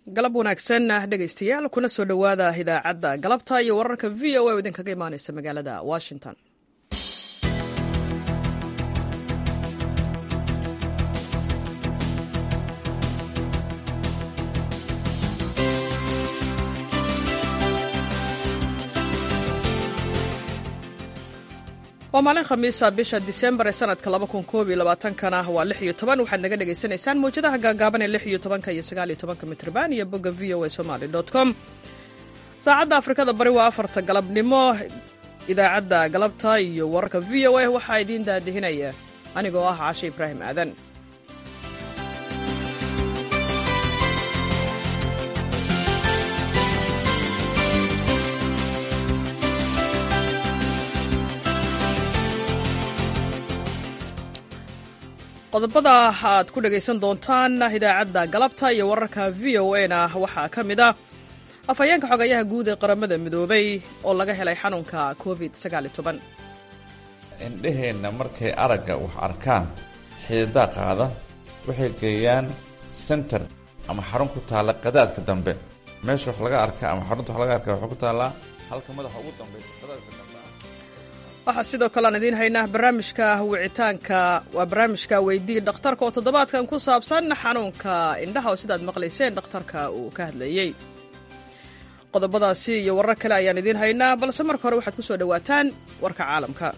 galab wanaagsan dhegaystayaal kuna soo dhowaada idaacadda galabta iyo wararka v o a oo idinkaga imaaneysa magaalada washington waa maalin khamiisa bisha disembar ee sanadka kana waa waxaad naga dhagaysanaysaan mawjadaha gaagaaban ee iyo iyo mitrban iyo bogga v o a somaly com saacadda afrikada bari waa afarta galabnimo idaacadda galabta iyo wararka v o a waxaa idiin daadihinaya anigoo ah caashe ibraahim aadan qodobada aad ku dhegaysan doontaan idaacadda galabta iyo wararka v o a na waxaa ka mid ah afhayeenka xogayaha guud ee qaramada midoobay oo laga helay xanuunka covid indheheenna markay aragga wax arkaan xididaa qaada waxay geeyaan center ama xarun ku taalla qadaadka dambe meesha wax laga arka ama xarunta wax laga arka waxay ku taallaa halka madaxa ugu dambaysa qadaadka dambe waxaa sidoo kale aan idiin haynaa barnaamijka wicitaanka waa barnaamijka weydii dhakhtarka oo toddobaadkan ku saabsan xanuunka indhaha oo sidaad maqlayseen dhakhtarka uu ka hadlayey qodobadaasi iyo warar kale ayaan idiin haynaa balse marka hore waxaad ku soo dhowaataan warka caalamka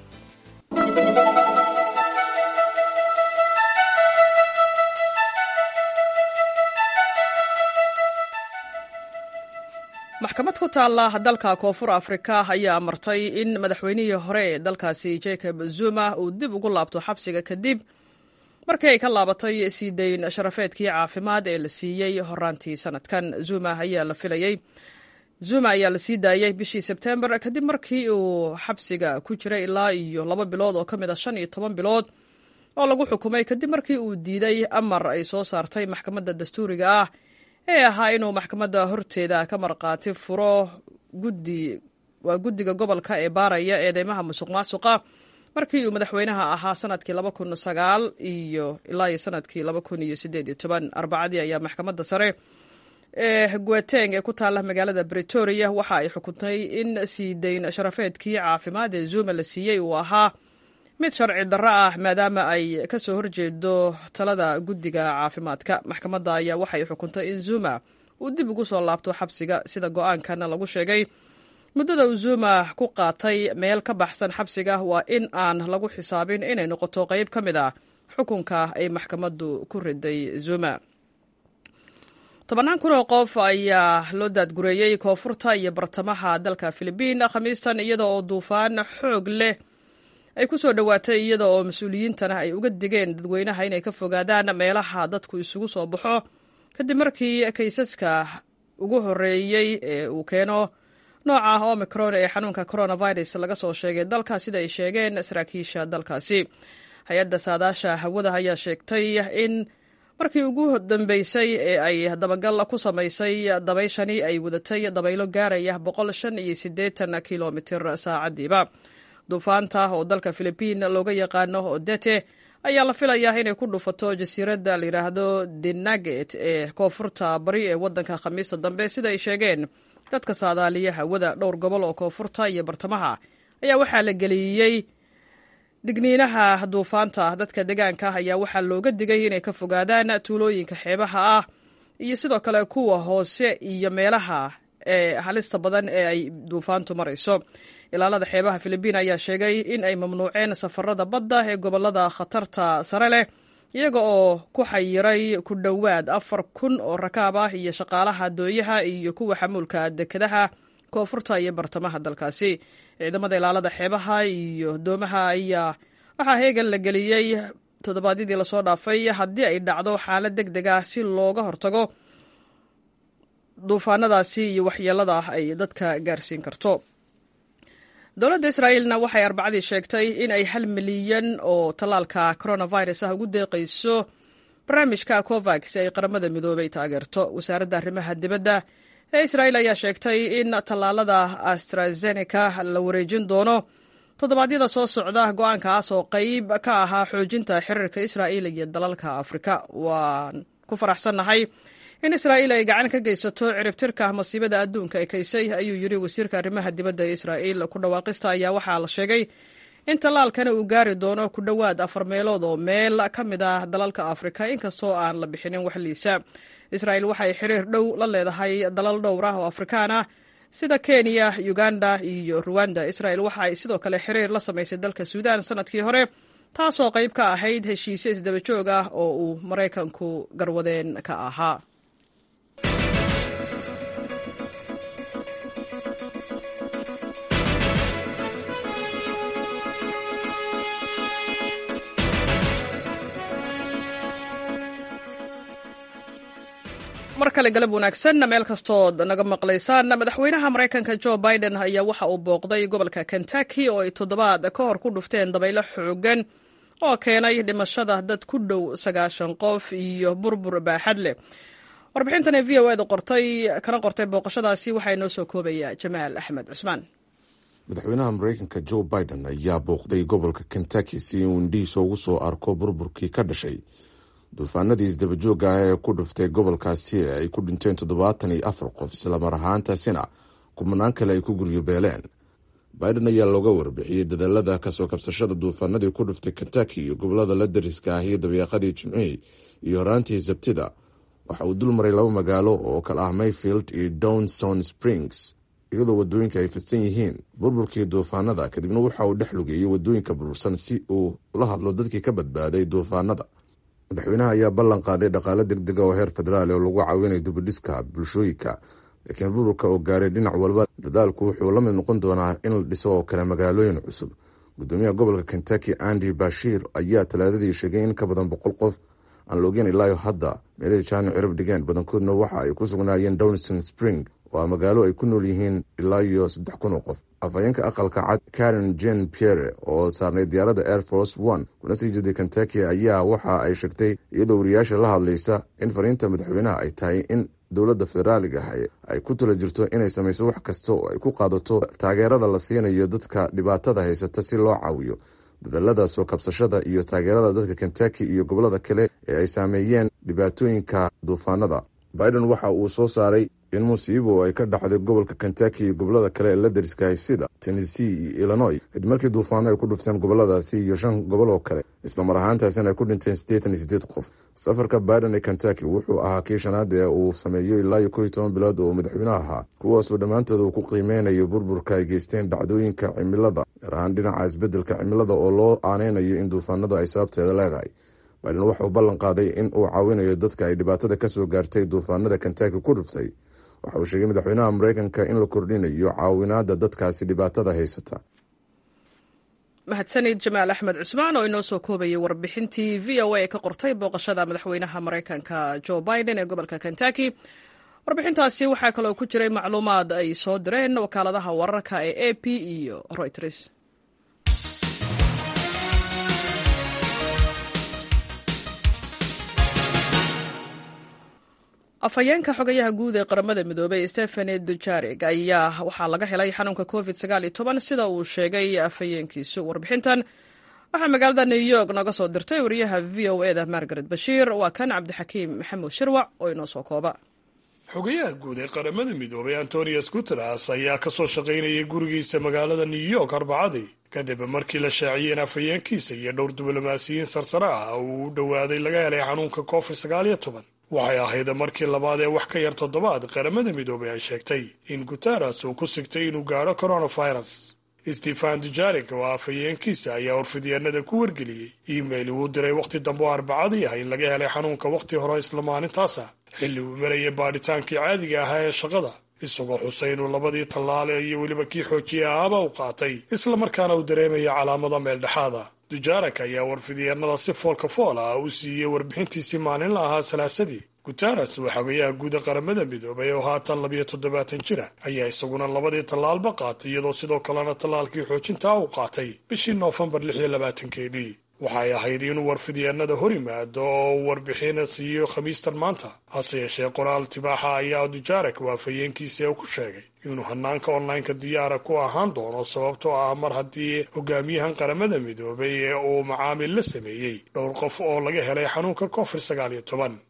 maxkamad ku taalla dalka koonfur afrika ayaa amartay in madaxweynihii hore ee dalkaasi jacob zuma uu dib ugu laabto xabsiga kadib markii ay ka laabatay sii dayn sharafeedkii caafimaad ee la siiyey horaantii sanadkan zuma ayaa la filayey zuma ayaa la sii daayey bishii sebtembar kadib markii uu xabsiga ku jiray ilaa iyo laba bilood oo ka mid a shan iyo toban bilood oo lagu xukumay kadib markii uu diiday amar ay soo saartay maxkamadda dastuuriga ah ee ahaa inuu maxkamadda horteeda ka markhaati furo guddi waa guddiga gobolka ee baaraya eedeymaha musuq maasuqa markii uu madaxweynaha ahaa sanadkii laba kun sagaal iyo ilaa iyo sanadkii laba kun iyo sideed iyo toban arbacadii ayaa maxkamadda sare ee guateng ee ku taalla magaalada bretoria waxa ay xukuntay in sii dayn sharafeedkii caafimaad ee zuma la siiyey uu ahaa mid sharci darro ah maadaama ay ka soo horjeedo talada guddiga caafimaadka maxkamadda ayaa waxay xukuntay in zuma uu dib ugu soo laabto xabsiga sida go-aankana lagu sheegay muddada uu zuma ku qaatay meel ka baxsan xabsiga waa in aan lagu xisaabin inay noqoto qayb ka mid ah xukunka ay maxkamaddu ku riday zuma tobannaan kun oo qof ayaa loo daadgureeyey koonfurta iyo bartamaha dalka filibiin khamiistan iyada oo duufaan xoog leh ay ku soo dhowaatay iyada oo mas-uuliyiintana ay uga digeen dadweynaha inay ka fogaadaan meelaha dadku isugu soo baxo kadib markii kaysaska ugu horeeyey ee uu keeno nooca omicron ee xanuunka coronavirus laga soo sheegay dalka sida ay sheegeen saraakiisha dalkaasi hay-adda saadaasha hawada ayaa sheegtay in markii ugu dambeysay ee ay dabagal ku samaysay dabayshani ay wadatay dabaylo gaaraya boqol shan iyo siddeetan kilomitir saacadiiba duufaanta oo dalka filibiin looga yaqaano odete ayaa la filayaa inay ku dhufato jasiiradda layidhaahdo denaget ee koonfurta bari ee waddanka khamiista dambe sida ay sheegeen dadka saadaaliya hawada dhowr gobol oo koonfurta iyo bartamaha ayaa waxaa la geliyey digniinaha duufaanta dadka deegaanka ayaa waxaa looga digay inay ka fogaadaan tuulooyinka xeebaha ah iyo sidoo kale kuwa hoose iyo meelaha ee halista badan ee ay duufaantu marayso ilaalada xeebaha filibiin ayaa sheegay in ay mamnuuceen safarada badda ee gobolada khatarta sare leh iyaga oo ku xayiray ku dhowaad afar kun oo rakaab ah iyo shaqaalaha doonyaha iyo kuwa xamuulka dekedaha koonfurta iyo bartamaha dalkaasi ciidamada ilaalada xeebaha iyo doomaha ayaa waxaa heegan la geliyey toddobaadyadii lasoo dhaafay haddii ay dhacdo xaalad deg deg ah si looga hortago duufaanadaasi iyo waxyeelada ay dadka gaarsiin karto dowladda israa'iilna waxay arbacadii sheegtay in ay hal milyan oo tallaalka coronavirus ah ugu deeqayso barnaamijka covax si ay qaramada midoobay taageerto wasaaradda arrimaha dibadda ee israa'iil ayaa sheegtay in tallaalada astrazeneca la wareejin doono toddobaadyada soo socda go-aankaas oo qayb ka ahaa xoojinta xiriirka israa'iil iyo dalalka afrika waan ku faraxsannahay in israa'iil ay gacan ka geysato ciribtirka masiibada adduunka ekaysay ayuu yidhi wasiirka arrimaha dibadda ee israa'iil ku dhawaaqista ayaa waxaa la sheegay in tallaalkana uu gaari doono ku dhowaad afar meelood oo meel ka mid ah dalalka afrika inkastoo aan la bixinin wax liisa israa'iil waxay xiriir dhow la leedahay dalal dhowr ah oo afrikaan ah sida kenya uganda iyo ruwanda israa'iil waxa ay sidoo kale xiriir la samaysay dalka suudaan sanadkii hore taasoo qayb ka ahayd heshiisyo isdaba joog ah oo uu maraykanku garwadeen ka ahaa mar kale galab wanaagsan meel kastood naga maqlaysaan madaxweynaha maraykanka jo biden ayaa waxa uu booqday gobolka kentucky oo ay toddobaad ka hor ku dhufteen dabaylo xoogan oo keenay dhimashada dad ku dhow sagaashan qof iyo burbur baaxad leh warbixintan v o eda qortay kana qortay booqashadaasi waxaa inoo soo koobaya jamaal axmed cusmaan madaxweynaha maraykanka jo biden ayaa booqday gobolka kentucky si uu indhihiisa ugu soo arko burburkii ka dhashay duufaanadii isdabajooga ah ee ku dhuftay gobolkaasi ee ay ku dhinteen toddobaatan iyo afar qof islamar ahaantaasina kumanaan kale ay ku guryo beeleen biden ayaa looga warbixiyey dadaalada kasoo kabsashada duufaanadii ku dhuftay kentucky iyo gobolada la dariska ah iyo dabeeqadii jimcihii iyo horaantii sabtida waxa uu dul maray laba magaalo oo kale ah mayfield iyo downson springs iyadoo wadooyinka ay fidsan yihiin burburkii duufaanada kadibna waxa uu dhex lugeeyey wadooyinka burbursan si uu ula hadlo dadkii ka badbaaday duufaanada madaxweynaha ayaa ballan qaaday dhaqaale degdega oo heer federaal oo lagu caawinayo dubidhiska bulshooyinka laakiin burburka oo gaaray dhinac walba dadaalku wuxuu la mid noqon doonaa in la dhiso oo kale magaalooyin cusub gudoomiyaha gobolka kentucky andy bashiir ayaa talaadadii sheegay in ka badan boqol qof aan la ogeyn ilaayo hadda meelihii jaani cirib dhigeen badankoodna waxa ay ku sugnaayeen downson spring oo magaalo ay ku nool yihiin ilaa iyo saddex kun oo qof afhayeenka aqalka cad karen jen pierre oo saarnay diyaaradda air force one kuna sii jeeday kentucky ayaa waxa ay sheegtay iyadoo wariyaasha la hadlaysa in fariinta madaxweynaha ay tahay in dowladda federaaliga ah ay ku tala jirto inay samayso wax kasta oo ay ku qaadato taageerada la siinayo dadka dhibaatada haysata si loo caawiyo dadaalada soo kabsashada iyo taageerada dadka kentucky iyo gobolada kale ee ay saameeyeen dhibaatooyinka duufaanada biden waxa uu soo saaray in musiibo ay ka dhacday gobolka kentucky iyo gobolada kale ee la dariskahay sida tennessee iyo illinois kadib markii duufaano ay ku dhufteen goboladaasi iyo shan gobol oo kale islamar ahaantaasina ay ku dhinteen siddeetan iyo siddeed qof safarka biden ee kentucky wuxuu ahaa kii shanaad ee uu sameeyo ilaa iyo kow iyo toban bilood oo madaxweyne ahaa kuwaasoo dhammaantood uu ku qiimeynayo burburka ay geysteen dhacdooyinka cimilada gaar ahaan dhinaca isbeddelka cimilada oo loo aaneynayo in duufaanadu ay sababteeda leedahay biden waxa uu ballan qaaday in uu caawinayo dadka ay dhibaatada kasoo gaartay duufaanada kentucky ku dhuftay waxa uu sheegay madaxweynaha mareykanka in la kordhinayo caawinaada dadkaasi dhibaatada haysata mahadsanid jamaal axmed cusmaan oo inoo soo koobayay warbixintii v o a ka qortay booqashada madaxweynaha mareykanka jo biden ee gobolka kentucky warbixintaasi waxaa kaloo ku jiray macluumaad ay soo direen wakaaladaha wararka ee a p iyo reuters afhayeenka xogayaha guud ee qaramada midoobey stefani dujarig ayaa waxaa laga helay xanuunka covid sida uu sheegay afhayeenkiisu warbixintan waxaa magaalada new york nooga soo dirtay wariyaha v o eda margaret bashiir waa kan cabdixakiim maxamuud shirwac oo inoo soo kooba xogayaha guud ee qaramada midoobay antonius guteres ayaa ka soo shaqaynayay gurigiisa magaalada new york arbacadii kadib markii la shaaciyey in afhayeenkiisa iyo dhowr diblomaasiyiin sarsare ah uu u dhowaaday laga helay xanuunka covid waxay ahayd markii labaad ee wax ka yar toddobaad qaramada midoobay ay sheegtay in guteres uu ku sigtay inuu gaadho coronavirus stefan dujarik oo afhayeenkiisa ayaa warfidyaenada ku wargeliyey iimail uu diray wakhti dambe oo arbacadii ah in laga helay xanuunka wakhti hore isla maalintaasa xilli uu marayay baadhitaankii caadiga ahaa ee shaqada isagoo xusay inuu labadii tallaale iyo weliba kii xoojiye ahaaba u qaatay islamarkaana uu dareemaya calaamada meeldhexaada dujarak ayaa warfidyaenada si foolka fool ah u siiyey warbixintiisii maalinla ahaa salaasadii guteres waa xogayaha guuda qaramada midoobay oo haatan labiyo toddobaatan jira ayaa isaguna labadii tallaalba qaatay iyadoo sidoo kalena tallaalkii xoojintaa u qaatay bishii noofembar lix iyo labaatankeedii waxay ahayd inuu warfidyaenada hor yimaado oo uu warbixin siiyo khamiistan maanta hase yeeshee qoraal tibaaxa ayaa dujarak waafayeenkiisa ee ku sheegay inuu hanaanka onlineka diyaara ku ahaan doono sababtoo ah mar haddii hogaamiyahan qaramada midoobay ee uu macaamil la sameeyey dhowr qof oo laga helay xanuunka covid sagaal iyo toban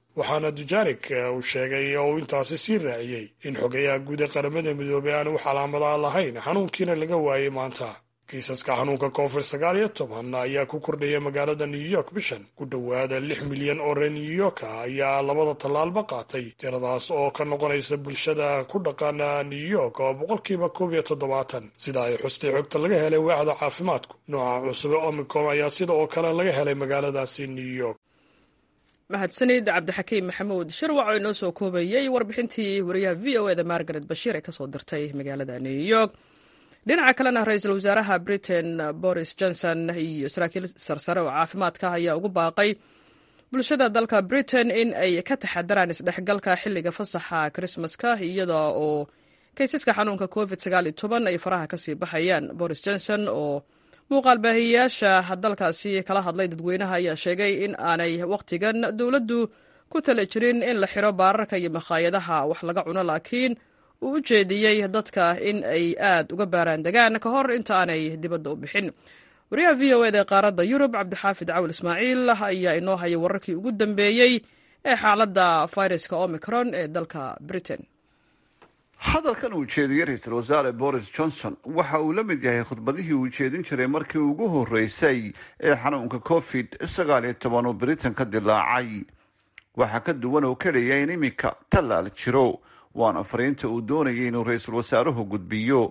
waxaana dujarik uu sheegay oo uu intaasi sii raaciyey in xogayaha guud ee qaramada midoobey aan wax calaamadaha lahayn xanuunkiina laga waayey maanta kiisaska xanuunka covid sagaal iyo toban ayaa ku kordhaya magaalada new york bishan ku dhowaada lix milyan oo reer new york ah ayaa labada tallaalba qaatay tiradaas oo ka noqonaysa bulshada ku dhaqana new york oo boqolkiiba koob iyo toddobaatan sida ay xustay xogta laga helay waaxda caafimaadku nooca cusube omicom ayaa sida oo kale laga helay magaaladaasi new york mahadsanid cabdixakiim maxamuud shirwac oo inoo soo koobayey warbixintii wariyaha v o eda margaret bashiir ee kasoo dirtay magaalada new york dhinaca kalena ra-iisul wasaaraha britain boris johnson iyo saraakiil sarsare oo caafimaadka ayaa ugu baaqay bulshada dalka britain in ay ka taxadaraan isdhexgalka xilliga fasaxa krismaska iyada oo kaysaska xanuunka covid ay faraha kasii baxayaan boris johnson oo muuqaal baahiyayaasha dalkaasi kala hadlay dadweynaha ayaa sheegay in aanay wakhtigan dowladdu ku tala jirin in la xiro baararka iyo makhaayadaha wax laga cuno laakiin uu u jeediyey dadka in ay aad uga baaraan degaan ka hor inta aanay dibadda u bixin wariyaha v o eda ee qaaradda yurub cabdixaafid cawil ismaaciil ayaa inoo hayay wararkii ugu dambeeyey ee xaaladda fayraska omicron ee dalka britain hadalkan uu jeediyey ra-iisul wasaare boris johnson waxa uu la mid yahay khudbadihii uu jeedin jiray markii ugu horreysay ee xanuunka covid sagaal iyo toban uu britain ka dilaacay waxaa ka duwan oo keliya in iminka tallaal jiro waana fariinta uu doonayay inuu ra-iisul wasaaruhu gudbiyo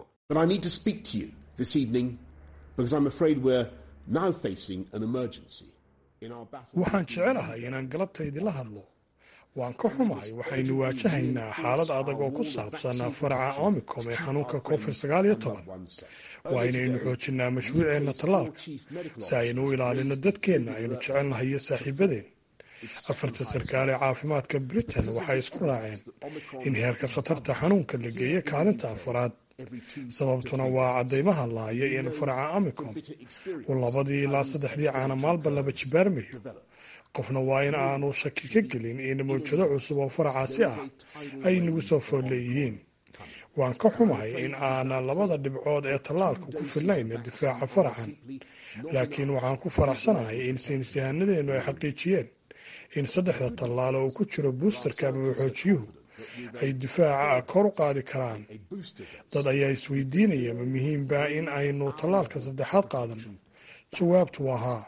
waxaan jecelahay inaan galabta idinla hadlo waan ka xumahay waxaynu waajahaynaa xaalad adag oo ku saabsan faraca omicom ee xanuunka covid sagaal iyo toban waa inaynu xoojinaa mashruuceenna tallaalka si aynu u ilaalino dadkeenna aynu jecelnahay iyo saaxiibadeen afarta sarkaal ee caafimaadka britain waxay isku raaceen in heerka khatarta xanuunka la geeyo kaalinta afaraad sababtuna waa caddaymaha laaya in faraca omicom uu labadii ilaa saddexdii caana maalba laba jibaarmayo qofna waa in aanu shaki ka gelin in mawjado cusub oo faracaasi ah ay nagu soo fool leeyihiin waan ka xumahay in aana labada dhibcood ee tallaalka ku filnayn difaaca faracan laakiin waxaan ku faraxsanahay in saynisyahanadeennu ay xaqiijiyeen in saddexda tallaalo uu ku jiro buusterka ama waxoojiyuhu ay difaaca kor u qaadi karaan dad ayaa isweydiinaya ma muhiimba in aynu tallaalka saddexaad qaadano jawaabtu waa haa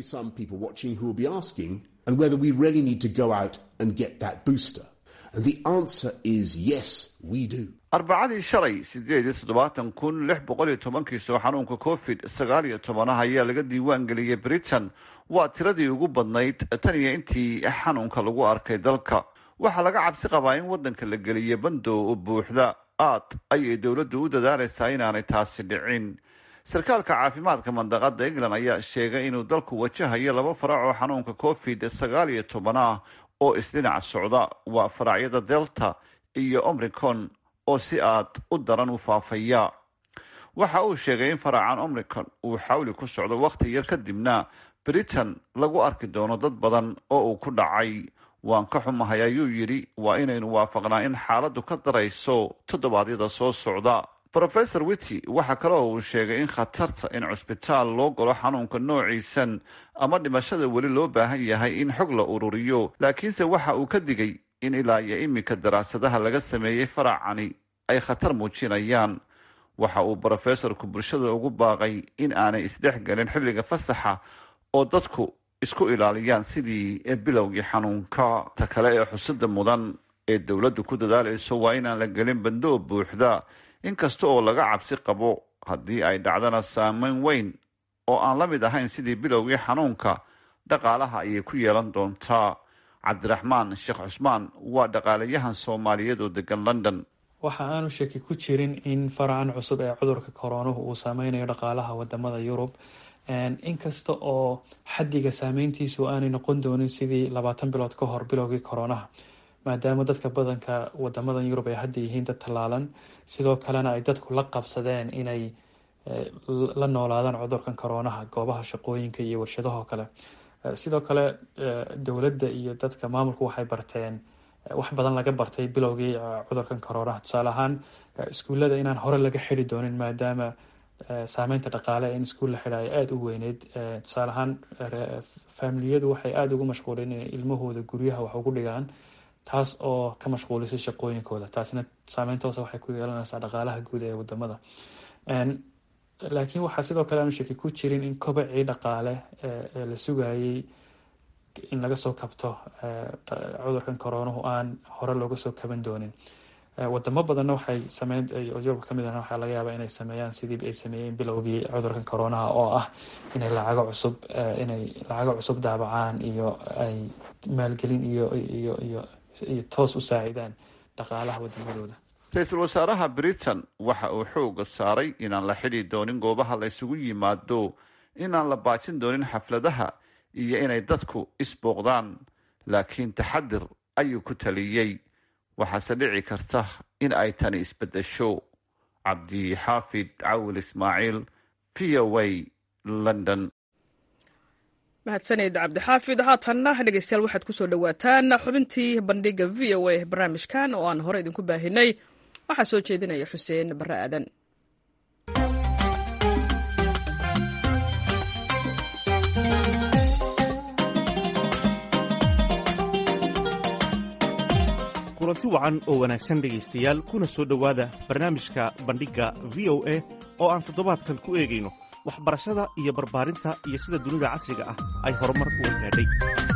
arbacadii shalay sideed iyo toddobaatan kun lix boqol iyo tobankiisoo xanuunka covid sagaal iyo tobanaha ayaa laga diiwaan geliyey britain waa tiradii ugu badnayd tan iyo intii xanuunka lagu arkay dalka waxaa laga cabsi qabaa in waddanka la geliyo bandow buuxda aad ayay dowladdu u dadaalaysaa inaanay taasi dhicin sarkaalka caafimaadka mandaqada england ayaa sheegay inuu dalku wajahayo laba farac oo xanuunka covid sagaal iyo toban ah oo isdhinac socda waa faracyada delta iyo omricon oo si aad u daran u faafaya waxa uu sheegay in faracan omricon uu xawli ku socdo wakhti yar kadibna britain lagu arki doono dad badan oo uu ku dhacay waan ka xumahay ayuu yidhi waa inaynu waafaqnaa in xaaladdu ka darayso toddobaadyada soo socda rofesor wity waxaa kale oo uu sheegay in khatarta in cusbitaal loo galo xanuunka noociisan ama dhimashada weli loo baahan yahay in xog la ururiyo laakiinse waxa uu ka digay in ilaa iyo iminka daraasadaha laga sameeyey faracani ay khatar muujinayaan waxa uu brofesorku bulshada ugu baaqay in aanay isdhexgelin xilliga fasaxa oo dadku isku ilaaliyaan sidii bilowgii xanuunka ta kale ee xusida mudan ee dowladdu ku dadaalayso waa inaan la gelin bandoo buuxda inkasta oo laga cabsi qabo haddii ay dhacdana saameyn weyn oo aan la mid ahayn sidii bilowgii xanuunka dhaqaalaha ayay ku yeelan doontaa cabdiraxmaan sheekh cusmaan waa dhaqaalayahan soomaaliyeed oo degan london waxa aanu shaki ku jirin in faracan cusub ee cudurka koronuhu uu saameynayo dhaqaalaha wadamada yurub inkasta oo xaddiga saameyntiisu aanay noqon doonin sidii labaatan bilood ka hor bilowgii koronaha maadaama dadka badanka wadamadan yurub ay hadda yihiin dad tallaalan sidoo kalena ay dadku la qabsadeen inay la noolaadaan cudurkan koronaha goobaha shaqooyinka iyo warshadahoo kale sidoo kale dowladda iyo dadka maamulku waxay barteen wax badan laga bartay bilowgii cudurkan koronaha tusaale ahaan iskuullada inaan hore laga xidi doonin maadaama saameynta dhaqaale in iskuul la xidhaayo aada u weyneyd tusaale ahaan faamiliyadu waxay aada ugu mashquuleen inay ilmahooda guryaha wax ugu dhigaan taas oo ka mashquulisay shaqooyinkooda taasina saameyn toosa waxay ku yeelanaysaa dhaqaalaha guud ee wadamada laakiin waxaa sidoo kale aanu shaki ku jirin in kobacii dhaqaale ee la sugayay in laga soo kabto cudurkan coronahu aan hore looga soo kaban doonin wadamo badanna waxay sameyn yurub kamid ah waxaa laga yaabaa inay sameeyaan sidii ay sameeyeen bilowgii cudurkan coronaha oo ah inay lacago cusub inay lacago cusub daabacaan iyo ay maalgelin iyo iyo iyo iyo toos u saacidaan dhaqaalaha wadamadooda ra-iisul wasaaraha britain waxa uu xooga saaray inaan la xidhi doonin goobaha la ysugu yimaado inaan la baajin doonin xafladaha iyo inay dadku isbooqdaan laakiin taxadir ayuu ku taliyey waxaase dhici karta in ay tani isbeddesho cabdixaafid cawil ismaaciil v o a london mahadsaned cabdixaafid haatanna dhegeystayaal waxaad kusoo dhowaataan xubintii bandhiga v o a barnaamijkan oo aan hore idinku baahinay waxaa soo jeedinaya xuseen barre aadan kulanti wacan oo wanaagsan dhegaystayaal kuna soo dhowaada barnaamijka bandhigga v o a oo aan toddobaadkan ku eegayno waxbarashada iyo barbaarinta iyo sida dunida casriga ah ay horumar uga gaadhay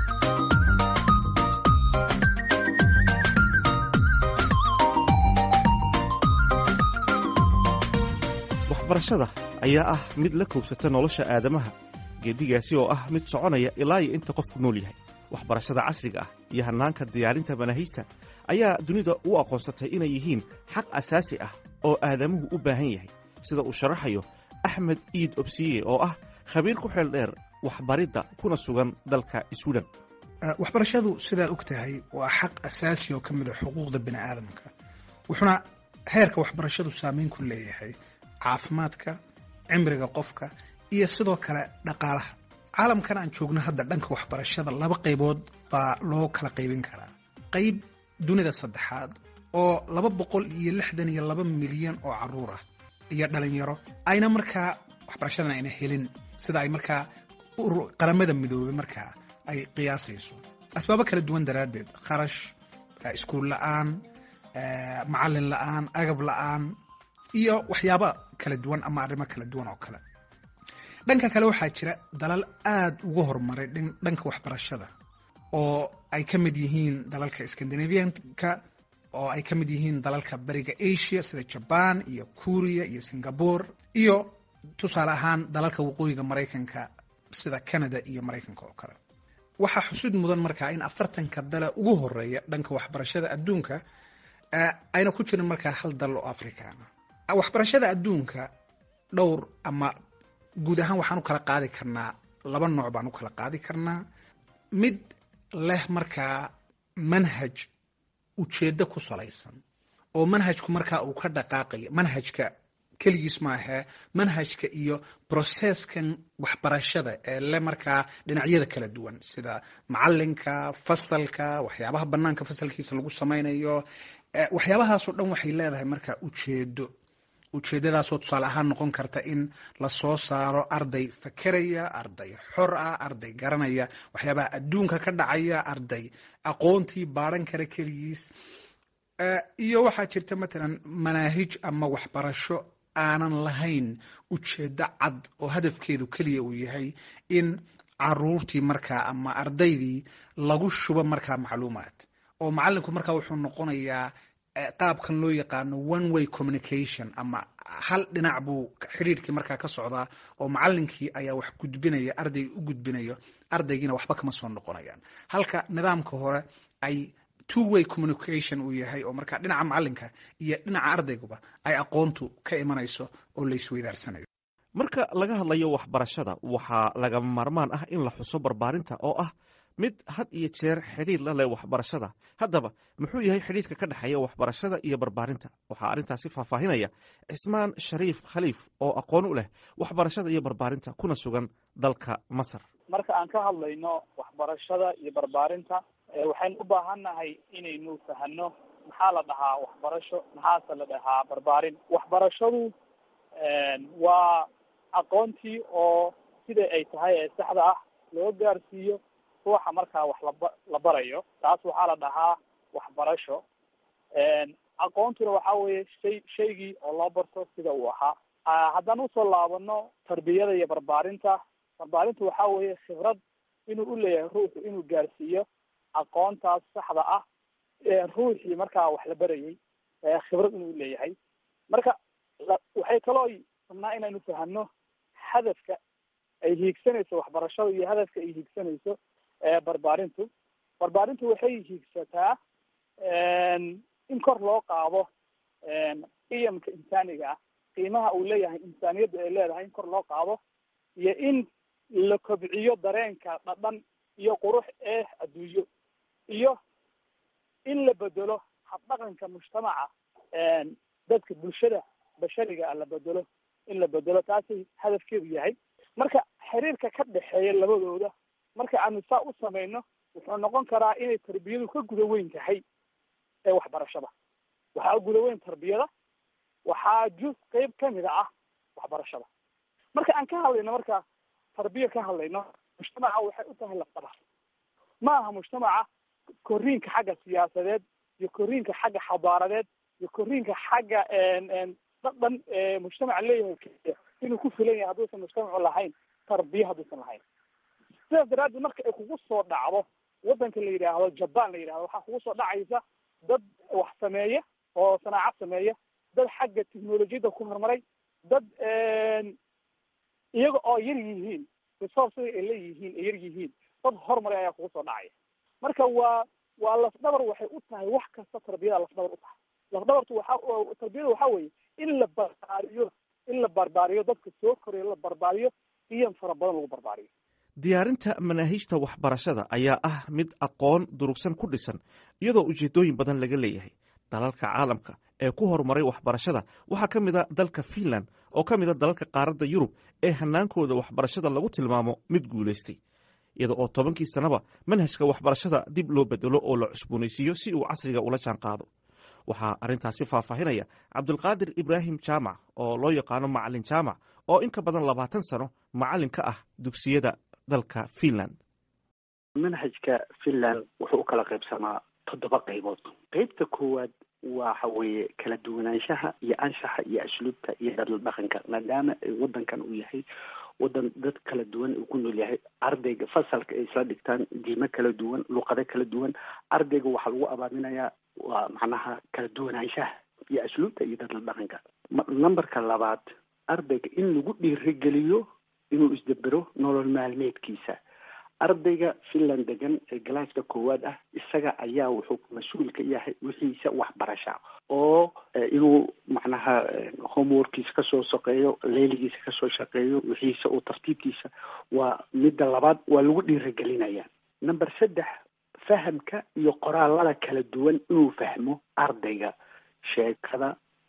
waxbarashada ayaa ah mid la kowsata nolosha aadamaha geedigaasi oo ah mid soconaya ilaa iyo inta qofku nool yahay waxbarashada casriga ah iyo hannaanka diyaarinta manaahijta ayaa dunida u aqoonsatay inay yihiin xaq asaasi ah oo aadamuhu u baahan yahay sida uu sharaxayo axmed iid obsiye oo ah khabiir ku xeel dheer waxbaridda kuna sugan dalka swiden waxbarashadu sidaa og tahay waa xaq asaasi oo ka mid a xuquuqda bini aadamka wuxuuna heerka waxbarashadu saameyn ku leeyahay caafimaadka cimriga qofka iyo sidoo kale dhaqaalaha caalamkan aan joogno hadda dhanka waxbarashada laba qaybood baa loo kala qaybin karaa qayb dunida saddexaad oo laba boqol iyo lixdan iyo laba milyan oo caruur ah iyo dhalinyaro ayna markaa waxbarashadan ayna helin sida ay markaa qaramada midoobay markaa ay qiyaasayso asbaabo kala duwan daraaddeed kharash iskuul la-aan macalin la-aan agab la-aan iyo waxyaaba kala duwan ama arrimo kala duwan oo kale dhanka kale waxaa jira dalal aada uga horumaray dhanka waxbarashada oo ay ka mid yihiin dalalka scandinavianka oo ay ka mid yihiin dalalka bariga asia sida jaban iyo kuriya iyo singapore iyo tusaale ahaan dalalka waqooyiga maraykanka sida canada iyo maraykanka oo kale waxaa xusid mudan markaa in afartanka dala ugu horeeya dhanka waxbarashada adduunka ayna ku jirin markaa hal dal oo africana waxbarashada adduunka dhowr ama guud ahaan waxaan u kala qaadi karnaa laba nooc baan u kala qaadi karnaa mid leh markaa manhaj ujeeddo ku salaysan oo manhajku markaa uu ka dhaqaaqayo manhajka keligiis maahee manhajka iyo processkan waxbarashada ee le markaa dhinacyada kala duwan sida macalinka fasalka waxyaabaha banaanka fasalkiisa lagu samaynayo waxyaabahaasoo dhan waxay leedahay markaa ujeedo ujeedadaasoo tusaale ahaan noqon karta in lasoo saaro arday fakeraya arday xor ah arday garanaya waxyaabaha adduunka ka dhacaya arday aqoontii baaran kara keligiis iyo waxaa jirta matalan manaahij ama waxbarasho aanan lahayn ujeedo cad oo hadafkeedu keliya uu yahay in caruurtii markaa ama ardaydii lagu shubo markaa macluumaad oo macalinku markaa wuxuu noqonayaa qaabkan loo yaqaano one way communication ama hal dhinac buu xidhiirkii markaa ka socdaa oo macalinkii ayaa wax gudbinaya arday u gudbinayo ardaygiina waxba kama soo noqonayaan halka nidaamka hore ay two way communication uu yahay oo markaa dhinaca macalinka iyo dhinaca ardayguba ay aqoontu ka imanayso oo la isweydaarsanayo marka laga hadlayo waxbarashada waxaa lagama maarmaan ah in la xuso barbaarinta oo ah mid had iyo jeer xidhiir la leh waxbarashada haddaba muxuu yahay xidhiirka ka dhexeeya waxbarashada iyo barbaarinta waxaa arrintaasi faahfaahinaya cismaan shariif khaliif oo aqoon u leh waxbarashada iyo barbaarinta kuna sugan dalka masar marka aan ka hadlayno waxbarashada iyo barbaarinta waxaynu u baahannahay inaynu fahano maxaa la dhahaa waxbarasho maxaase la dhahaa barbaarin waxbarashadu waa aqoontii oo sida ay tahay ee saxda ah loo gaarsiiyo ruuxa markaa wax laba la barayo taas waxaa la dhahaa waxbarasho aqoontuna waxa weeye shay shaygii oo loo barto sida uu ahaa haddaan usoo laabano tarbiyada iyo barbaarinta barbaarinta waxa weeye khibrad inuu uleeyahay ruuxu inuu gaarsiiyo aqoontaas saxda ah ruuxii markaa wax la barayay khibrad inuu leeyahay marka waxay kaloo rabnaa inaynu fahano hadafka ay hiigsanayso waxbarashada iyo hadafka ay hiigsanayso barbaarintu barbaarintu waxay hiigsataa in kor loo qaado qiyamka insaaniga ah qiimaha uu leeyahay insaaniyadda ay leedahay in kor loo qaado iyo in la kobciyo dareenka dhadhan iyo qurux ee adduunyo iyo in la bedelo habdhaqanka mujtamaca dadka bulshada bashariga ah la bedelo in la bedelo taasay hadafkeedu yahay marka xiriirka ka dhexeeya labadooda marka aanu saa u samayno wuxuu noqon karaa inay tarbiyadu ka guda weyn tahay ee waxbarashada waxaa guda weyn tarbiyada waxaa juz qeyb kamida ah waxbarashada marka aan ka hadlayno marka tarbiya ka hadlayno mujtamaca waxay u tahay lafdhabar ma aha mujtamaca koriinka xagga siyaasadeed iyo koriinka xagga xadaaradeed iyo koriinka xagga dhadhan mujtamaca leeyahay keliya inuu ku filan yahay hadduusan mujtamacu lahayn tarbiya hadduusan lahayn sidaas daraaddeed marka ay kugu soo dhacdo waddanka la yidhaahdo jaban la yidhahdo waxaa kugu soo dhacaysa dad wax sameeya oo sanaacad sameeya dad xagga technolojiyadda ku horumaray dad iyaga oo yar yihiin resourcega ay leeyihiin ay yar yihiin dad horumaray ayaa kugu soo dhacaya marka waa waa lafdhabar waxay u tahay wax kasta tarbiyada lafdhabar u tahay lafdhabartu waxa tarbiyada waxa weeye in la barbaariyo in la barbaariyo dadka soo koraya la barbaariyo qiyam fara badan lagu barbaariyo diyaarinta manaahiijta waxbarashada ayaa ah mid aqoon durugsan ku dhisan iyadoo ujeedooyin badan laga leeyahay dalalka caalamka ee ku horumaray waxbarashada waxaa ka mid a dalka finland oo ka mid a dalalka qaaradda yurub ee hanaankooda waxbarashada lagu tilmaamo mid guulaystay iyada oo tobankii sannaba manhajka waxbarashada dib loo bedelo oo la cusboonaysiiyo si uu casriga ula jaan qaado waxaa arrintaasi faahfaahinaya cabdulqaadir ibraahim jaamac oo loo yaqaano macalin jaamac oo in ka badan labaatan sano macalin ka ah dugsiyada dalka finland manhajka finland wuxuu u kala qaybsamaa toddoba qaybood qeybta koowaad waxa weeye kala duwanaanshaha iyo anshaxa iyo asluubta iyo dadla dhaqanka maadaama wadankan uu yahay wadan dad kala duwan uu ku nool yahay ardayga fasalka ay isla dhigtaan diimo kala duwan luqado kala duwan ardayga waxaa lagu abaaminayaa waa macnaha kala duwanaanshaha iyo asluubta iyo dadla dhaqanka numberka labaad ardayga in lagu dhiirigeliyo inuu isdabero nolol maalmeedkiisa ardayga finland degan ee galaaska koowaad ah isaga ayaa wuxuu mas-uul ka yahay wixiisa waxbarasha oo inuu macnaha homeworkiisa kasoo shaqeeyo leeligiisa kasoo shaqeeyo wixiisa oo tartiibkiisa waa midda labaad waa lagu dhiirigelinaya number saddex fahamka iyo qoraalada kala duwan inuu fahmo ardayga sheekada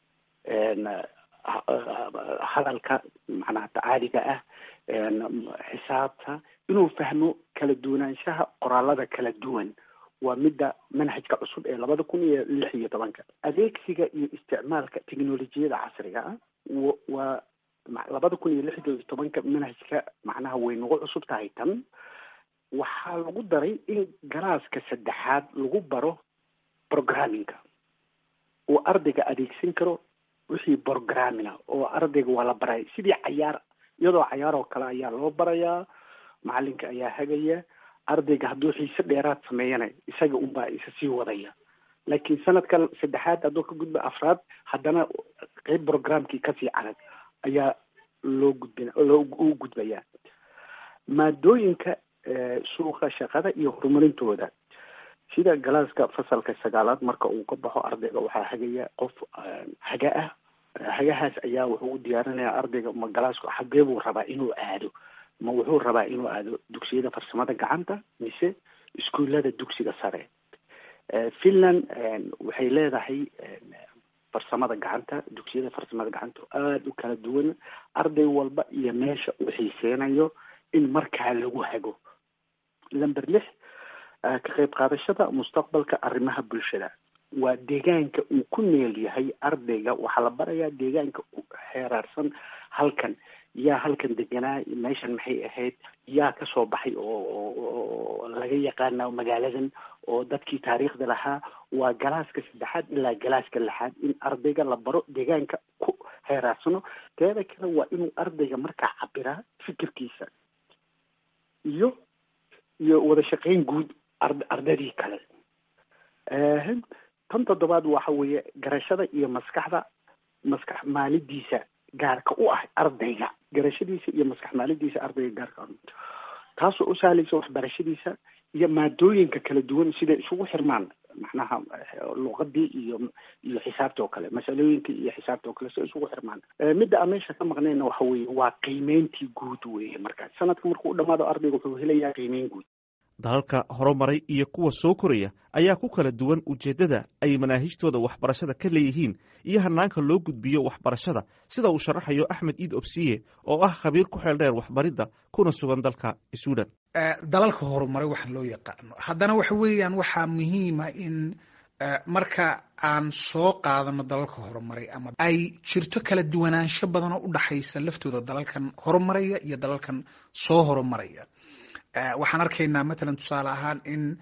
hadalka macnaha tacaaliga ah xisaabta inuu fahmo kala duwanaanshaha qoraalada kala duwan waa midda manhajka cusub ee labada kun iyo lix iyo tobanka adeegsiga iyo isticmaalka technolojiyada casriga ah waa labada kun iyo lix iyo tobanka manhajka macnaha way nagu cusub tahay tan waxaa lagu daray in galaaska saddexaad lagu baro programmingka uu ardayga adeegsan karo wixii programmina oo ardayga waa la baraya sidii cayaar iyadoo cayaar oo kale ayaa loo barayaa macalinka ayaa hagaya ardayga hadduu xiise dheeraad sameeyana isaga unbaa isa sii wadaya laakiin sanadka saddexaad hadduu ka gudba afraad haddana qeyb programkii kasii adag ayaa loo gudbin loo u gudbayaa maadooyinka suuqa shaqada iyo horumarintooda sida galaaska fasalka sagaalaad marka uu ka baxo ardayga waxaa hagaya qof haga ah hagahaas ayaa wuxuu u diyaarinayaa ardayga ma galaasku xagee buu rabaa inuu aado ma wuxuu rabaa inuu aado dugsiyada farsamada gacanta mise iskuullada dugsiga sare finland waxay leedahay farsamada gacanta dugsiyada farsamada gacanta aada u kala duwan arday walba iyo meesha uu xiiseynayo in markaa lagu hago lamber lix ka qayb qaadashada mustaqbalka arrimaha bulshada waa deegaanka uu ku neel yahay ardayga waxaa la barayaa deegaanka heeraarsan halkan yaa halkan deganaa meeshan maxay ahayd yaa kasoo baxay oo laga yaqaana magaaladan oo dadkii taariikhda lahaa waa galaaska saddexaad ilaa galaaska lixaad in ardayga la baro deegaanka ku heeraarsano teeda kale waa inuu ardayga markaa cabiraa fikirkiisa iyo iyo wada shaqeyn guud ar ardaydii kale tan toddobaad waxa weeye garashada iyo maskaxda maskax maalidiisa gaarka u ah ardayga garashadiisa iyo maskax maalidiisa ardayga gaarka taasoo u sahlaysa waxbarashadiisa iyo maadooyinka kala duwan siday isugu xirmaan macnaha luqadii iyo iyo xisaabta oo kale masalooyinka iyo xisaabta oo kale siday isugu xirmaan midda aan meesha ka maqnayna waxa weeye waa qiimeyntii guud weeye markaas sanadka markuu u dhamaado ardayga wuxuu helayaa qiimeyn guud dalalka horumaray iyo kuwa soo koraya ayaa ku kala duwan ujeeddada ay manaahijtooda waxbarashada ka leeyihiin iyo hanaanka loo gudbiyo waxbarashada sida uu sharaxayo axmed iid obsiye oo ah khabiir ku xeel dheer waxbaridda kuna sugan dalka suudan dalalka horumaray waxa loo yaqaano haddana waxa weeyaan waxaa muhiima in marka aan soo qaadano dalalka horumaray ama ay jirto kala duwanaansho badan oo u dhaxaysa laftooda dalalkan horumaraya iyo dalalkan soo horumaraya waxaan arkaynaa matalan tusaale ahaan in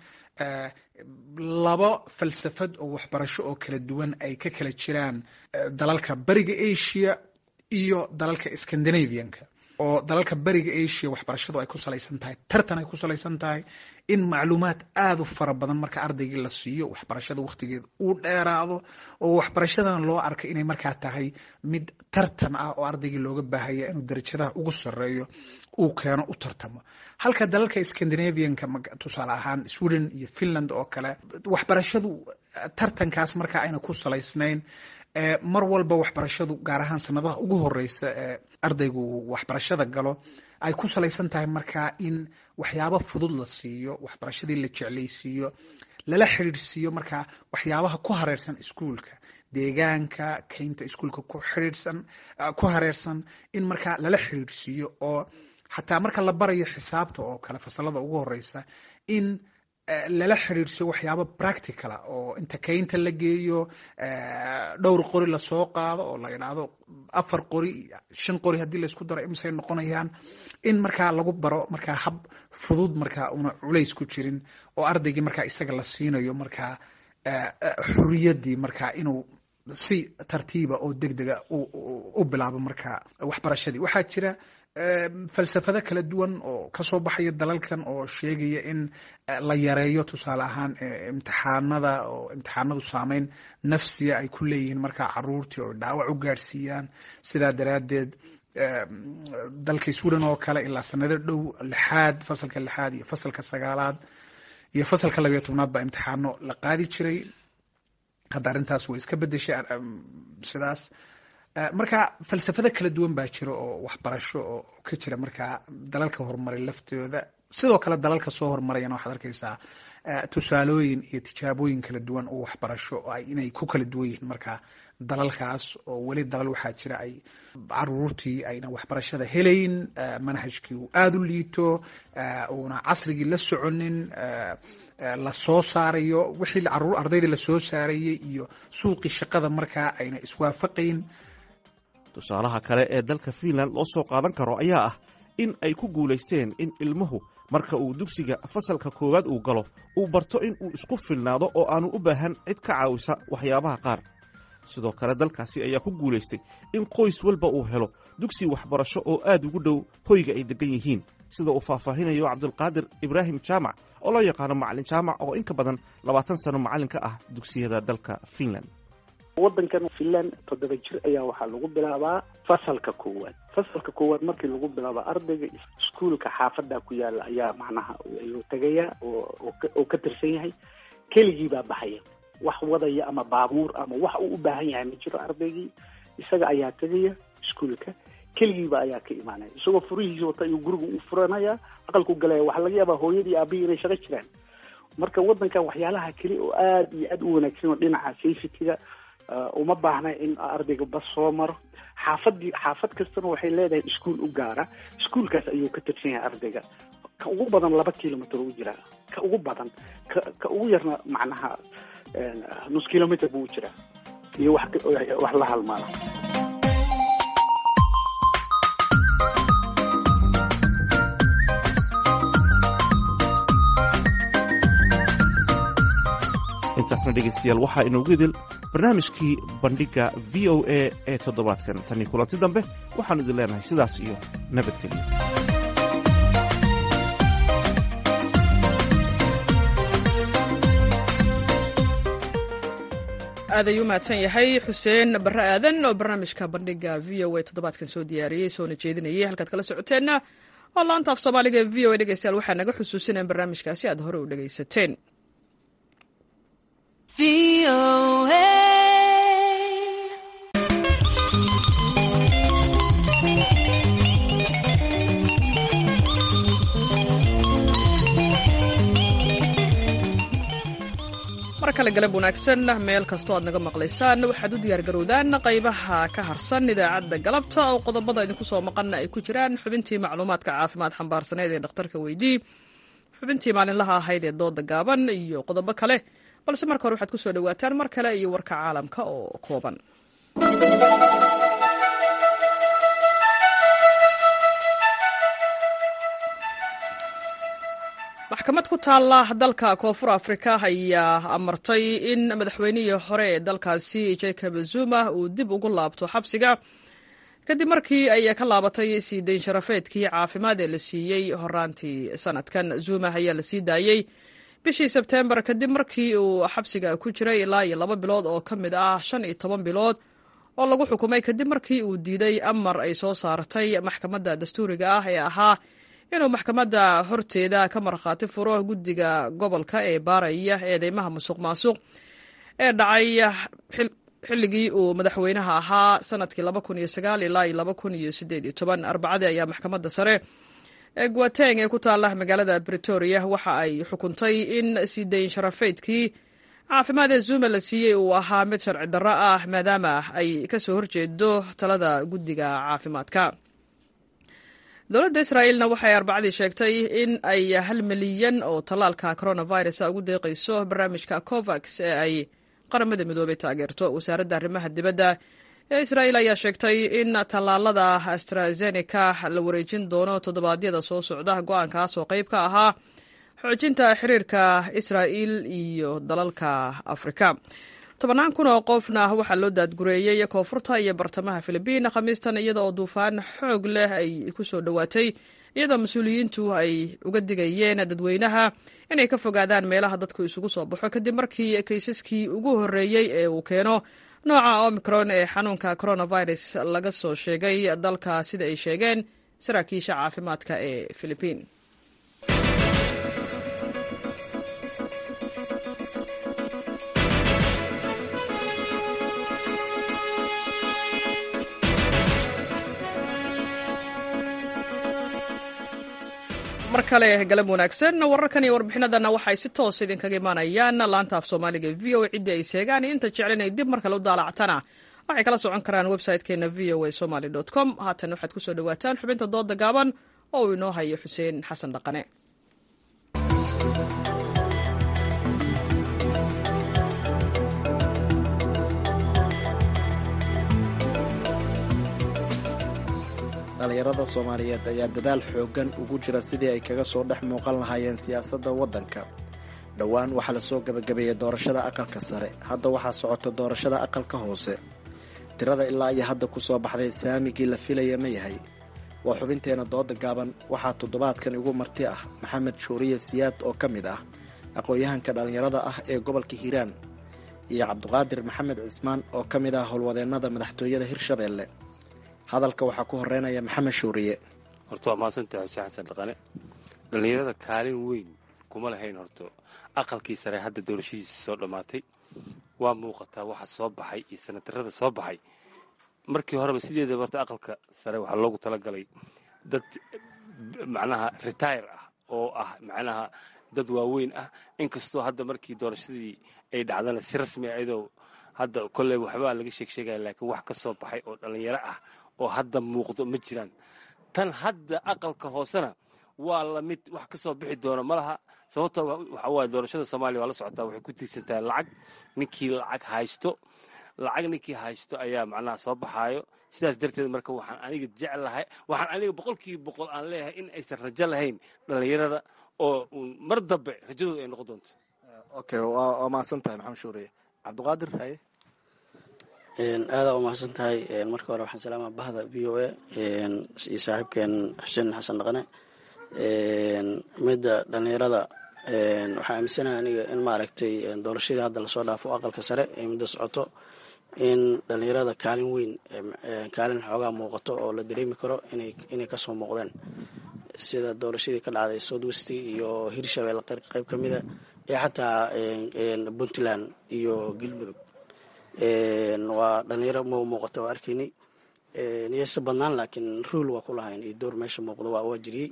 laba falsafad oo waxbarasho oo kala duwan ay ka kala jiraan dalalka beriga asia iyo dalalka scandinavianka oo dalalka beriga asia waxbarashadu ay ku salaysan tahay tartan ay ku salaysan tahay in macluumaad aada u fara badan marka ardaygii la siiyo waxbarashada wakhtigeeda uu dheeraado oo waxbarashadan loo arko inay markaa tahay mid tartan ah oo ardaygii looga baahaya inuu darajadaha ugu sareeyo uu keeno u tartamo halka dalalka scandinavianka tusaale ahaan sweden iyo finland oo kale waxbarashadu tartankaas markaa ayna ku salaysnayn mar walba waxbarashadu gaar ahaan sanadaha ugu horeysa ee ardaygu waxbarashada galo ay ku salaysan tahay markaa in waxyaabo fudud la siiyo waxbarashadii la jeclaysiiyo lala xidhiidhsiiyo markaa waxyaabaha ku hareersan iskuolka deegaanka kaynta iskuolka ku xidhiidhsan ku hareersan in markaa lala xidhiidhsiiyo oo xataa marka la barayo xisaabta oo kale fasalada ugu horeysa in lala xiriirsiyo waxyaabo practicala oo inta kaynta la geeyo dhowr qori lasoo qaado oo la idhaahdo afar qori shan qori haddii laysku daro imisay noqonayaan in markaa lagu baro markaa hab fudud markaa una culays ku jirin oo ardaygii markaa isaga la siinayo markaa xuriyadii markaa inuu si tartiiba oo deg dega u bilaabo markaa waxbarashadii waxaa jira falsafado kala duwan oo kasoo baxaya dalalkan oo sheegaya in la yareeyo tusaale ahaan imtixaanada oo imtixaanadu saameyn nafsiya ay ku leeyihiin markaa caruurtii oo dhaawac u gaadhsiiyaan sidaa daraaddeed dalka sweden oo kale ilaa sanado dhow lixaad fasalka lixaad iyo fasalka sagaalaad iyo fasalka labayo tobnaad baa imtixaano la qaadi jiray hadda arrintaas way iska bedeshay sidaas marka falsafado kala duwan baa jira oo waxbarasho oo ka jira markaa dalalka horumaray laftooda sidoo kale dalalka soo horumarayana waxaad arkaysaa tusaalooyin iyo tijaabooyin kala duwan oo waxbarasho inay ku kala duwan yihiin markaa dalalkaas oo weli dalal waxaa jira ay caruurtii ayna waxbarashada helayn manhajkii uu aada u liito uuna casrigii la soconin la soo saarayo wixii caruur ardaydii lasoo saarayay iyo suuqii shaqada markaa ayna iswaafaqayn tusaalaha kale ee dalka fiinland loo soo qaadan karo ayaa ah in ay ku guulaysteen in ilmuhu marka uu dugsiga fasalka koowaad uu galo uu barto in uu isku filnaado oo aanu u baahan cid ka caawisa waxyaabaha qaar sidoo kale dalkaasi ayaa ku guulaystay in qoys walba uu helo dugsi waxbarasho oo aad ugu dhow hoyga ay degan yihiin sida uu faahfaahinayo cabdulqaadir ibraahim jaamac oo loo yaqaano macalin jaamac oo in ka badan labaatan sano macallin ka ah dugsiyada dalka fiinland waddankan finland toddoba jir ayaa waxaa lagu bilaabaa fasalka koowaad fasalka koowaad markii lagu bilaabo ardayga iskuolka xaafada ku yaala ayaa macnaha ayuu tegaya oo ka tirsan yahay keligii baa baxaya wax wadaya ama baabuur ama wax uu u baahan yahay ma jiro ardaygii isaga ayaa tegaya iskuolka keligiiba ayaa ka imaanaya isagoo furihiisa wata ayuu guriga u furanaya aqalku galaya waxaa laga yaabaa hooyadii aabihii inay shaqo jiraan marka waddankan waxyaalaha keli oo aada iyo aada u wanaagsan oo dhinaca safetyga uma baahna in ardayga bas soo maro xaafadii xaafad kastana waxay leedahay iskuol u gaara iskuolkaas ayuu ka tirsan yahay ardayga ka ugu badan laba kilomitr u jiraa ka ugu badan ka ka ugu yarna macnaha nus kilomitr buu u jiraa iyo wax wax la halmaala intaasna dhegaystayaal waxaa inoogu idil barnaamijkii bandhigga v o a ee toddobaadkan tanii kulanti dambe waxaanu idin leenahay sidaas iyo nabadgelyo aad ayuu mahadsan yahay xuseen barre aadan oo barnaamijka bandhiga v o a toddobaadkan soo diyaariyey soona jeedinayay halkaad kala socoteenna waa laanta af soomaaliga ee v o a dhegeystayaal waxaa naga xusuusinaya barnaamijkaasi aad hore u dhegeysateen mar kale galab wanaagsan meel kastoo aad naga maqlaysaan waxaad u diyaargarowdaan qaybaha ka harsan idaacadda galabta oo qodobada idinku soo maqanna ay ku jiraan xubintii macluumaadka caafimaad xambaarsaneed ee dhakhtarka weydii xubintii maalinlaha ahayd ee dooda gaaban iyo qodobo kale balse marka hore waxaad ku soo dhowaataan mar kale iyo warka caalamka oo kooban maxkamad ku taalla dalka koonfur afrika ayaa amartay in madaxweynihii hore ee dalkaasi jacob zuma uu dib ugu laabto xabsiga kadib markii ay ka laabatay sii dayn sharafeedkii caafimaad ee la siiyey horaantii sanadkan zuma ayaa la sii daayey bishii sebteembar kadib markii uu xabsiga ku jiray ilaa iyo laba bilood oo ka mid ah shan iyo toban bilood oo lagu xukumay kadib markii uu diiday amar ay soo saartay maxkamadda dastuuriga ah ee ahaa inuu maxkamadda horteeda ka markhaati furo guddiga gobolka ee baaraya eedeymaha musuq maasuq ee dhacay xilligii uu madaxweynaha ahaa sanadkii ilaa arbacadii ayaa maxkamadda sare ee guateng ee ku taala magaalada bretoria waxa ay xukuntay in sii dayn sharafeydkii caafimaad ee zuma la siiyey uu ahaa mid sharci darro ah maadaama ay kasoo horjeedo talada guddiga caafimaadka dowladda israa'iilna waxay arbacadii sheegtay in ay hal milyan oo tallaalka coronavirus ugu deeqayso barnaamijka covax ee ay qaramada midoobay taageerto wasaaradda arrimaha dibadda ee israa'iil ayaa sheegtay in tallaalada astrazeneca la wareejin doono toddobaadyada soo socda go-aankaas oo qayb ka ahaa xoojinta xiriirka israa'iil iyo dalalka afrika tobannaan kun oo qofna waxaa loo daadgureeyey koonfurta iyo bartamaha filibiin khamiistan iyada oo duufaan xoog leh ay ku soo dhowaatay iyadoo mas-uuliyiintu ay uga digayeen dadweynaha inay ka fogaadaan meelaha dadku isugu soo baxo kadib markii kaysaskii ugu horreeyey ee uu keeno nooca omicron ee xanuunka coronavirus laga soo sheegay dalka sida ay sheegeen saraakiisha caafimaadka ee filibiin mar kale galab wanaagsan wararkan iyo warbixinadana waxay si toos idinkaga imaanayaan laanta af soomaaliga v o ciddii ay seegaan inta jeclinay dib mar kale u daalactana waxay kala socon karaan website-keena v o a somaly com haatan waxaad ku soo dhowaataan xubinta dooda gaaban oo uu inoo hayo xuseen xasan dhaqane dhallinyarada soomaaliyeed ayaa dadaal xooggan ugu jira sidii ay kaga soo dhex muuqan lahaayeen siyaasadda waddanka dhowaan waxaa la soo gebagabeeyey doorashada aqalka sare hadda waxaa socota doorashada aqalka hoose tirada ilaa iyo hadda ku soo baxday saamigii la filaya ma yahay waa xubinteena dooda gaaban waxaa toddobaadkan igu marti ah maxamed shuuriye siyaad oo ka mid ah aqoon-yahanka dhallinyarada ah ee gobolka hiiraan iyo cabduqaadir maxamed cismaan oo ka mid ah howlwadeennada madaxtooyada hirshabeelle hadalka waxaa ku horeynaya maxamed shuuriye horta waa mahadsantahay xuseen xasan dhaqane dhallinyarada kaalin weyn kuma lahayn horto aqalkii sare hadda doorashadiisa soo dhammaatay waa muuqataa waxa soo baxay iyo sanatarada soo baxay markii horeba sideedaba horta aqalka sare waxaa loogu talagalay dad macnaha retire ah oo ah macnaha dad waaweyn ah inkastoo hadda markii doorashadii ay dhacdana si rasmi a iyadoo hadda kolley waxbaa laga sheeg sheegaya laakiin wax ka soo baxay oo dhallinyaro ah oo hadda muuqdo ma jiraan tan hadda aqalka hoosena waa lamid wax ka soo bixi doona ma laha sababtoo waxa waaye doorashada soomaaliya waa la socotaa waxay ku tiirsan tahay lacag ninkii lacag haysto lacag ninkii haysto ayaa macnaha soo baxaayo sidaas darteed marka waxaan aniga jeclahay waxaan aniga boqolkiiba boqol aan leeyahay in aysan rajo lahayn dhallinyarada oo mar dambe rajadooda ay noqon doonto okay waa mahadsan tahay maxamed shuuriye cabdiqaadir haye aadaa u mahadsan tahay marka hore waxaan salaamaa bahda v o a iyo saaxiibkeen xuseen xasan dhaqane midda dhalinyarada waxaa aaminsanaha aniga in maaragtay doorashadii hadda lasoo dhaafo aqalka sare ee midda socoto in dhalinyarada kaalin weyn kaalin xoogaa muuqato oo la dareemi karo inay kasoo muuqdeen sida doorashadii ka dhacday south west iyo hirshabelle qeyb ka mida iyo xataa puntland iyo galmudug waa dhalinyaro ma muuqata waa arkaynay niyeyse badnaan laakiin ruol waa ku lahayn iyo door meesha muuqda waa waa jiriyey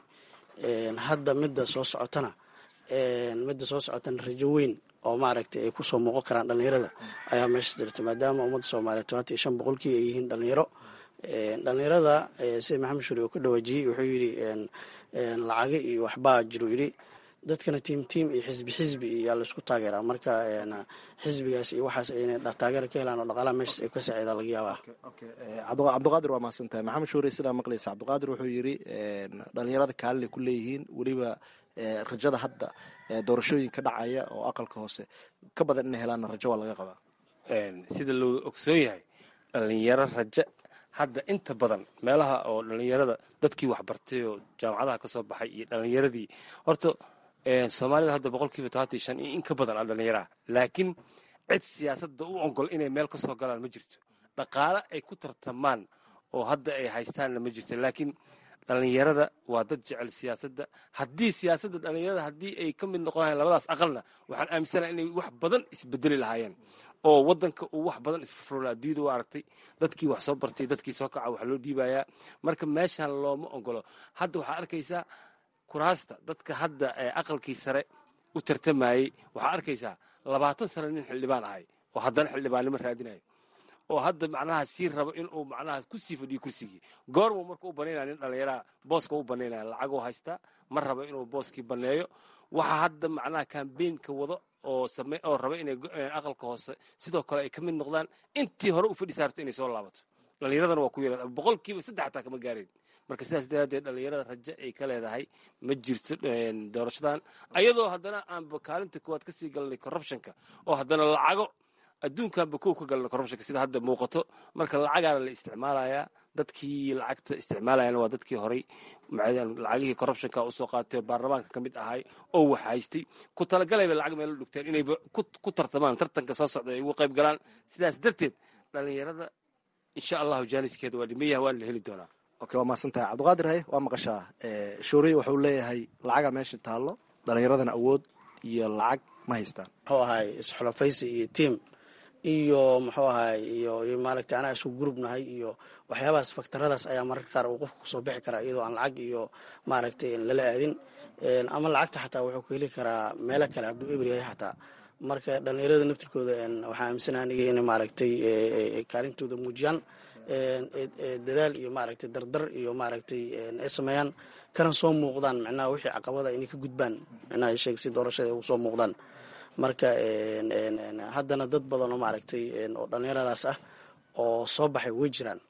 hadda midda soo socotana midda soo socotana rajo weyn oo maaragtay ay kusoo muuqan karaan dhalinyarada ayaa meesha jirta maadaama ummadda soomaaliya tobanti iyo shan boqolkii ay yihiin dhalinyaro dhalinyarada sida maxamed shuri uu ka dhawaajiyey wuxuu yidhi lacago iyo waxbaa jiru yidhi dadkana tiim tiim iyo xisbi xisbi iyaa laisku taageeraa marka xisbigaas iyo waxaas inay taageera ka helaan oo dhaqaalaha meeshaas ay ka saaciida laga yaabaa cabdiqaadir waa mahadsan tahay maxamed shuure sidaa maqlaysa cabdiqaadir wuxuu yidhi dhalinyarada kaalin ku leeyihiin weliba rajada hadda doorashooyin ka dhacaya oo aqalka hoose ka badan inay helaanna rajo waa laga qabaa sida loo ogsoon yahay dhalinyaro rajo hadda inta badan meelaha oo dhalinyarada dadkii waxbartay oo jaamacadaha ka soo baxay iyo dhalinyaradii horta soomaalida hadda boqolkiiba tobantii shan iyo in ka badan a dhalinyaraha laakiin cid siyaasadda u ogol inay meel ka soo galaan ma jirto dhaqaale ay ku tartamaan oo hadda ay haystaanna ma jirto laakiin dhalinyarada waa dad jecel siyaasadda haddii siyaasadda dhalinyarada haddii ay ka mid noqon lahayn labadaas aqalna waxaan aaminsanaha inay wax badan isbedeli lahaayeen oo wadanka uu wax badan isfurfurla adduunyada u aragtay dadkii wax soo bartay dadkii soo kaca wax loo dhiibayaa marka meeshan looma ogolo hadda waxaa arkaysaa kuraasta dadka hadda aqalkii sare u tartamayey waxaa arkaysaa labaatan sano nin xildhibaan ahay oo haddana xildhibaannimo raadinayo oo hadda macnaha sii rabo inuu macnaha ku sii fadhiyo kursigii goormuu marka u banaynaya nin dhallinyaraha booska u banaynaya lacaguu haystaa ma rabo inuu booskii baneeyo waxaa hadda macnaha kambeynka wado oo same oo raba inay aqalka hoose sidoo kale ay ka mid noqdaan intii hore u fadhi saarto inay soo laabato dhallinyaradana waa ku yara boqolkiiba saddex xataa kama gaareen marka sidaas daraaddeed dhallinyarada rajo ay ka leedahay ma jirto doorashadan ayadoo haddana aanba kaalinta koowaad ka sii galnay corruptionka oo haddana lacago adduunkanba kow ka galna corruptionka sida hadda muuqato marka lacagaana la isticmaalayaa dadkii lacagta isticmaalayana waa dadkii horay lacagihii corruptionka usoo qaatay baarlamaanka ka mid ahay oo wax haystay ku talagalayba lacag meelo dhugteen inayba ku tartamaan tartanka soo socda ay ugu qayb galaan sidaas darteed dhallinyarada insha allahu jaaniskeeda waa dhimayaha waana la heli doonaa okay waa mahadsantahay cabdiqaadir haye waa maqashaa shuuriye wuxuu leeyahay lacaga meesha taallo dhallinyaradana awood iyo lacag ma haystaan muxuu ahay isxulafaysi iyo tiam iyo muxuu ahay iyo iyo maaragtay anaa isku gurubnahay iyo waxyaabahaas faktaradaas ayaa mararka qaar uu qofka kusoo bixi karaa iyadoo aan lacag iyo maaragtay lala aadin ama lacagta xataa wuxuu ku heli karaa meelo kale hadduu eber yahay xataa marka dhallinyarada naftirkooda waxaa aaminsana aniga inay maaragtay kaalintooda muujiyaan dadaal iyo maaragtay dardar iyo maaragtay ay sameeyaan kana soo muuqdaan micnaha wixii caqabada inay ka gudbaan micnaha sheeg si doorashada ay ugu soo muuqdaan marka haddana dad badan oo maaragtay oo dhallinyaradaas ah oo soo baxay way jiraan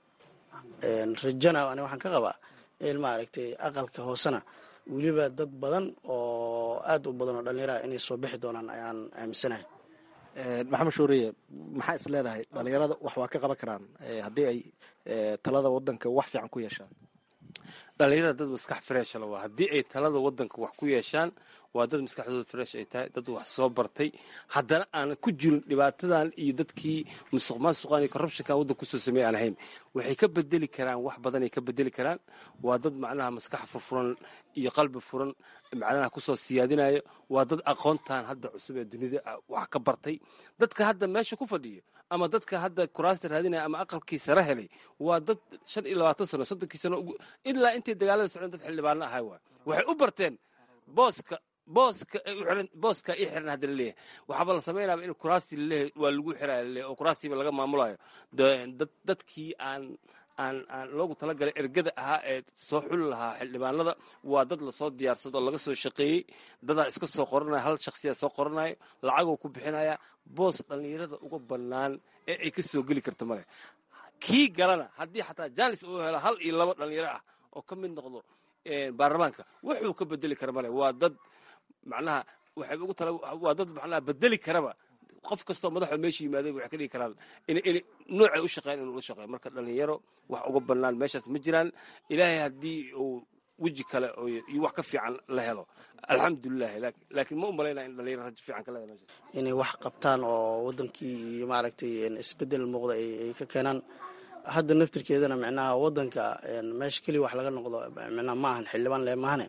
rajana ani waxaan ka qabaa in maaragtay aqalka hoosena weliba dad badan oo aad u badan oo dhallinyaraha inay soo bixi doonaan ayaan aaminsanahay maxamed shuuriye maxaa is leedahay dhallinyarada wax waa ka qaban karaan haddii ay talada wadanka wax fiican ku yeeshaan dhallinyarada dad maskax freshla waa haddii ay talada wadanka wax ku yeeshaan waa dad maskaxdooda fresh ay tahay dad wax soo bartay haddana aan ku jirin dhibaatadan iyo dadkii musuq maasuqan iyo corruptionkan waddanka kusoo sameey aan ahayn waxay ka bedeli karaan wax badanay ka bedeli karaan waa dad macnaha maskax furfuran iyo qalbi furan macnaha kusoo siyaadinayo waa dad aqoontan hadda cusub ee dunida wax ka bartay dadka hadda meesha ku fadhiyo ama dadka hadda kuraasta raadinaya ama aqalkii sare helay waa dad shan iyo labaatan sano soddonkii sano ilaa intay dagaalada socdeen dad xildhibaano ahay waay waxay u barteen booska booska booska ii xiran hadda laleeyahay waxaaba la samaynaaba in kuraastii laleeyahay waa lagu xiraya laleeyahay oo kuraastiiba laga maamulayo dad dadkii aan aan aan loogu talagalay ergada ahaa ee soo xuli lahaa xildhibaanada waa dad lasoo diyaarsado oo laga soo shaqeeyey dadaa iska soo qoranaya hal shaksiyaa soo qoranayo lacagoo ku bixinaya boos dhallinyarada uga bannaan ee ay ka soo geli karta male kii galana haddii xataa jaanis uu helo hal iyo laba dhallinyaro ah oo ka mid noqdo baarlamaanka wuxuu ka bedeli kara male waa dad macnaha waxay ugu tala waa dad maxaa bedeli karaba qof kastoo madaxoo meesha yimaaday waxay ka dhigi karaan in in noocay u shaqeyn inuu la shaqeeyo marka dhalinyaro wax uga bannaan meeshaas ma jiraan ilaahay haddii uu weji kale iyo wax ka fiican la helo alxamdulilahi laakiin ma u malaynaa in dhalinyaro rajo fiican ka leedahay meeshaas inay wax qabtaan oo wadankii iyo maaragtay isbedel muuqda ay ka keenaan hadda naftirkeedana micnaha wadanka meesha keliya wax laga noqdo micnaha ma ahan xildhibaan le maahane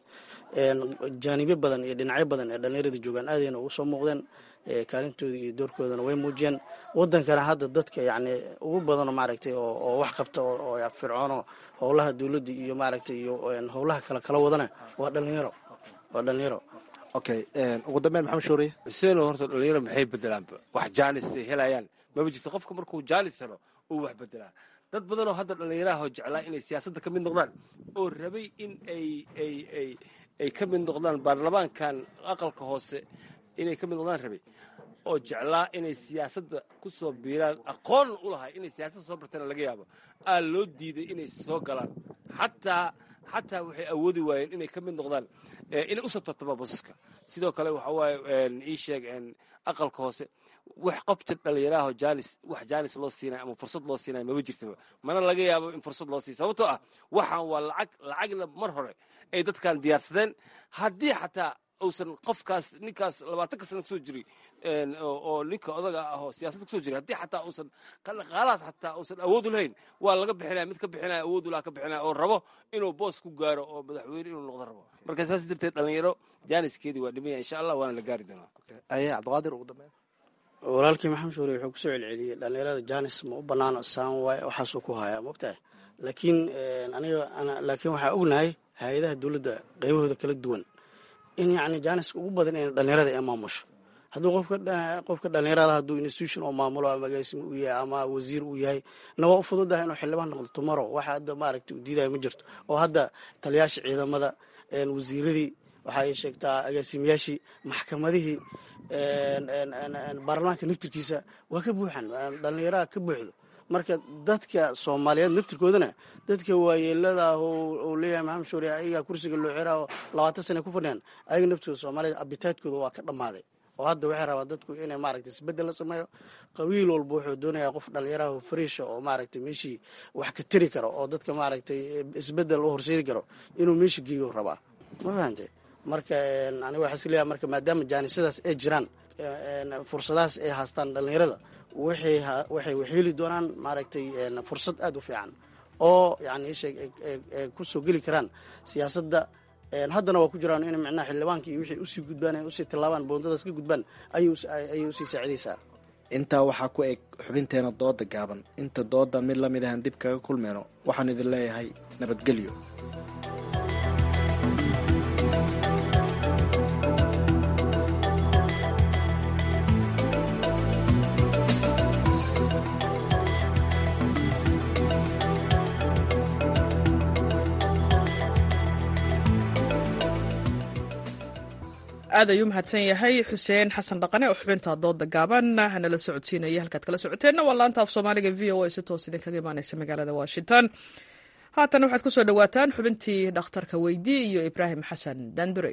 jaanibo badan iyo dhinacyo badan ee dhallinyarada joogaan aadayna ugu soo muuqdeen kaalintooda iyo doorkoodana way muujiyeen wadankana hadda dadka yacni ugu badanoo maaragtay oo wax qabta oo fircoono howlaha dowladda iyo maaragtay iyo howlaha kale kala wadana waa dhalinyaro waa dhalinyaro okay ugu dambeyn maxamed shuuriye xuseeno horta dhalinyaro maxay bedelaanba wax jaanis ay helayaan maba jirto qofka markuu jaanis helo uu wax bedelaa dad badanoo hadda dhallinyaraha oo jeclaa inay siyaasadda ka mid noqdaan oo rabay in ay ay ay ay ka mid noqdaan baarlamaankan aqalka hoose inay ka mid noqdaan rabay oo jeclaa inay siyaasadda ku soo biiraan aqoon u lahay inay siyaasadda soo bartana laga yaabo aa loo diiday inay soo galaan xataa xataa waxay awoodi waayeen inay ka mid noqdaan inay usoo tartama basaska sidoo kale waxa waaye ii sheeg aqalka hoose wax qofta dhallinyaraho jaanis wax jaanis loo siinaya ama fursad loo siinaya maba jirtaba mana laga yaabo in fursad loo siiya sababtoo ah waxaan waa lacag lacagna mar hore ay dadkan diyaarsadeen haddii xataa uusan qofkaas ninkaas labaatanka sana kusoo jiri oo ninka odaga ah oo siyaasadda kusoo jiri haddii xataa uusan dhaqaalahaas xataa uusan awood u lahayn waa laga bixinaya mid ka bixinaya awood u laha ka bixinaya oo rabo inuu boos ku gaaro oo madaxweyne inuu noqdo rabo marka saas darteed dhalinyaro jaaniskeedii waa dhimaya insha allah waana la gaari doonaa aye cabdiqaadir ugu dambeyn walaalkii maxamed shuure wuxuu kusoo celceliyey dhalinyarada janis ma u banaano saan waay waxaasuu ku hayaa mogtahay laakiin aniga laakiin waxaa ognahay hay-adaha dowladda qaybahooda kala duwan in yacni jaaniska ugu badan in dhalinyarada ay maamusho hadduu qofka qofka dhalinyarada hadduu institution oo maamulo ama agaasimi uu yahay ama wasiir uu yahay na waa u fududahay inuu xildhibaan noqdo tomorrow waxa hadda maaragtay uu diidaya ma jirto oo hadda taliyaasha ciidamada wasiiradii waxa ay sheegtaa agaasimayaashii maxkamadihii baarlamaanka naftirkiisa waa ka buuxan dhalinyaraha ka buuxdo marka dadka soomaaliyeed naftirkoodana dadka waayeelada oo leeyahay maxamed shuure ayagaa kursiga loo xiraa oo labaatan sana ku fadhiyaan ayaga naftooda soomaaliyed abitaadkooda waa ka dhammaaday oo hadda waxay rabaa dadku inay maaragtay isbedel la sameeyo qabiil walba wuxuu doonayaa qof dhalinyaraha fariisha oo maaragtay meeshii wax ka tiri karo oo dadka maaragtay isbedel u horseedi karo inuu meesha geeyo rabaa ma fahante marka aniga waxaa isleeyahay marka maadaama jaanisadaas ay jiraan fursadahaas ay haastaan dhalinyarada waxay waxay waxyeeli doonaan maaragtay fursad aada u fiican oo yani isheeg ay kusoo geli karaan siyaasadda haddana waa ku jiraan in micnaha xildhibaanka iyo wixii usii gudbaan ay usii tallaabaan boondadaas ka gudbaan ayay usii saacidaysaa intaa waxaa ku eg xubinteena dooda gaaban inta dooda mid la mid ahan dib kaga kulmeyno waxaan idin leeyahay nabadgelyo aad ayuu mahadsan yahay xuseen xasan dhaqane oo xubinta dooda gaaban nala socodsiinaya halkaad kala socoteenna waa laanta af soomaaliga v o a si toos idinkaga imaaneysa magaalada washington haatan waxaad ku soo dhowaataan xubintii dhakhtarka weydii iyo ibraahim xasan dandure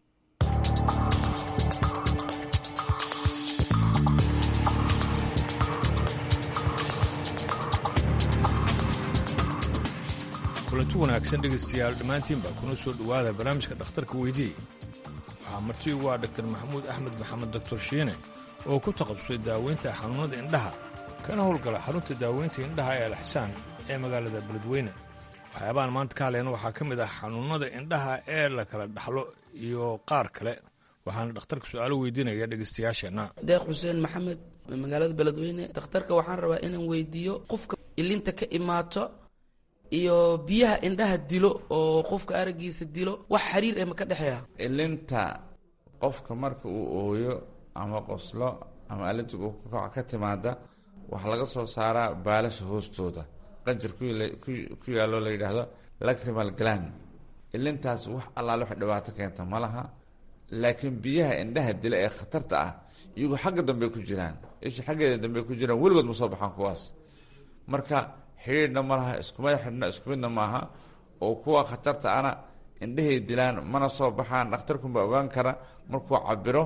kulanti wanaagsan dhegaystayaal dhammaantiinba kuna soo dhowaada barnaamijka dhakhtarka weydii waxaa marti ugu ah dhaktar maxamuud axmed maxamed doktor shiine oo ku taqabusay daaweynta xanuunnada indhaha kana howlgala xarunta daaweynta indhaha ee alxsaan ee magaalada beledweyne waxyaabahan maanta ka hadlayna waxaa ka mid ah xanuunnada indhaha ee la kala dhaxlo iyo qaar kale waxaana dhakhtarka su-aalo weydiinaya dhegaystayaasheenna deeq xuseen maxamed magaalada beledweyne dhakhtarka waxaan rabaa inaan weydiiyo qofka ilinta ka imaato iyo biyaha indhaha dilo oo qofka aragiisa dilo wax xiriir eh ma ka dhexeeya ilinta qofka marka uu ooyo ama qoslo ama alinta kac ka timaada waxaa laga soo saaraa baalasha hoostooda qanjir ku yaallo la yidhaahdo lacrimal gland ilintaas wax allaale wax dhibaato keenta ma laha laakiin biyaha indhaha dila ee khatarta ah iyagu xagga dambe ku jiraan isha xaggeeda dambe ku jiraan weligood ma soo baxaan kuwaas marka xidhiidhna ma laha iskumada xidhna isku midna maaha oo kuwa khatarta ana indhahay dilaan mana soo baxaan dhakhtarkunbaa ogaan kara markuu cabiro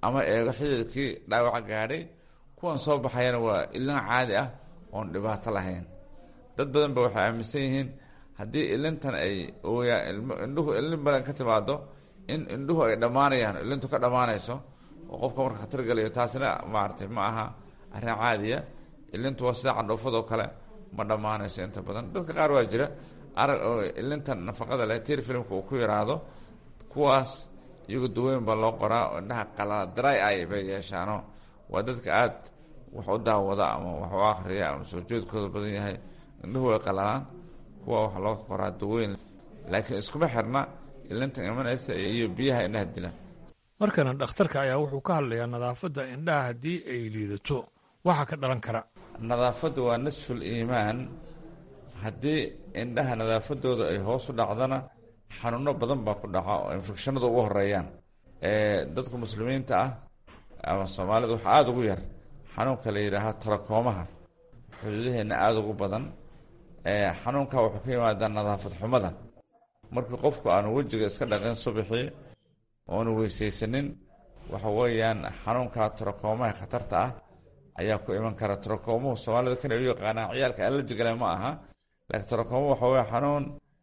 ama eego xididkii dhaawaca gaadhay kuwan soo baxayana waa ilin caadi ah oon dhibaato lahayn dad badan ba waxay aaminsan yihiin haddii ilintan ay ooyaa indhuhu ilin badan ka timaado in indhuhu ay dhammaanayaan ilintu ka dhammaanayso oo qofka marka khatar galayo taasina maaragtay ma aha arrin caadiya ilintu waa sida candhoofadoo kale ma dhammaanayso inta badan dadka qaar waa jira arag oo ilintan nafaqada leh tir filmka uu ku yaraado kuwaas iyagu daweyn baa loo qoraa oo indhaha qalala dry eye bay yeeshaano waa dadka aad wax u daawada ama wax u akhriya ama soo jeedkooda badan yahay indhuhu way qalalaan kuwa waxaa loo qoraa daweyn laakiin iskuma xirna ilintan imanaysa iyo biyaha indhaha dila markana dhakhtarka ayaa wuxuu ka hadlayaa nadaafadda indhaha haddii ay liidato waxaa ka dhalan kara nadaafadda waa nisful iimaan haddii indhaha nadaafadooda ay hoos u dhacdana xanuuno badan baa ku dhaca oo infekshanada ugu horeeyaan dadka muslimiinta ah ama soomaalida waxaa aada ugu yar xanuunka la yidhaaha tarakoomaha xuduudaheenna aada ugu badan xanuunka wuxuu ka yimaadaa nadaafad xumada markii qofku aanu wejiga iska dhaqin subaxii oonu weysaysanin waxa weeyaan xanuunka tarakoomaha khatarta ah ayaa ku iman kara tarakoomuhu soomaalida kan ay u yaqaanaan ciyaalka allerjigale ma aha laakiin tarakoomo waxa weeye xanuun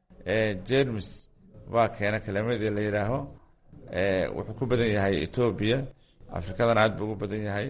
jermis baa keena kelimadii la yidhaaho wuxuu ku badan yahay etoobiya afrikadana aad buu ugu badan yahay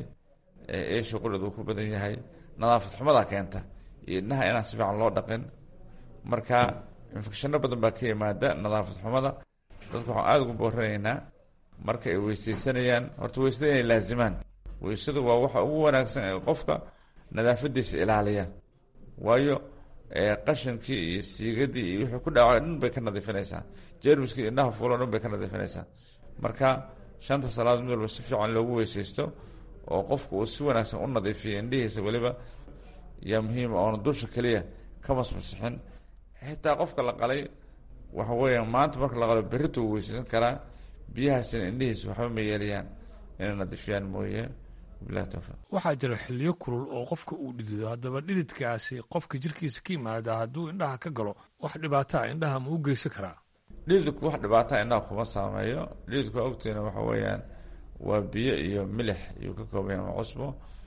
esha qudhad uu ku badan yahay nadaafad xumadaa keenta iyo indhaha inaan si fiican loo dhaqin marka infekshanno badan baa ka yimaada nadaafad xumada dadku waxaan aada ugu booranaynaa marka ay weysaysanayaan horta weysada inay laazimaan weysadu waa waxa ugu wanaagsan ee qofka nadaafadiisa ilaaliya waayo qashankii iyo siigadii iyo wixii ku dhaca dhan bay ka nadiifinaysaa jermiskii indhaha fuulo dhan bay ka nadiifinaysaa marka shanta salaad mid walba si fiican loogu weysaysto oo qofku uu si wanaagsan u nadiifiyo indhihiisa weliba yaa muhiima oona dusha keliya ka masmasixin xitaa qofka la qalay waxa weeya maanta marka la qalo berrita uu weysaysan karaa biyahaasina indhihiisa waxba ma yeelayaan inay nadiifiyaan mooye bilahi towfiiq waxaa jira xiliyo kulul oo qofka uu dhidido haddaba dhididkaasi qofka jirkiisa ka yimaada hadduu indhaha ka galo wax dhibaataa indhaha ma u geysan karaa dhididku wax dhibaataa indhaha kuma saameeyo dhididku waa ogtiina waxa weeyaan waa biyo iyo milix iyuu ka koobaya ama cusbo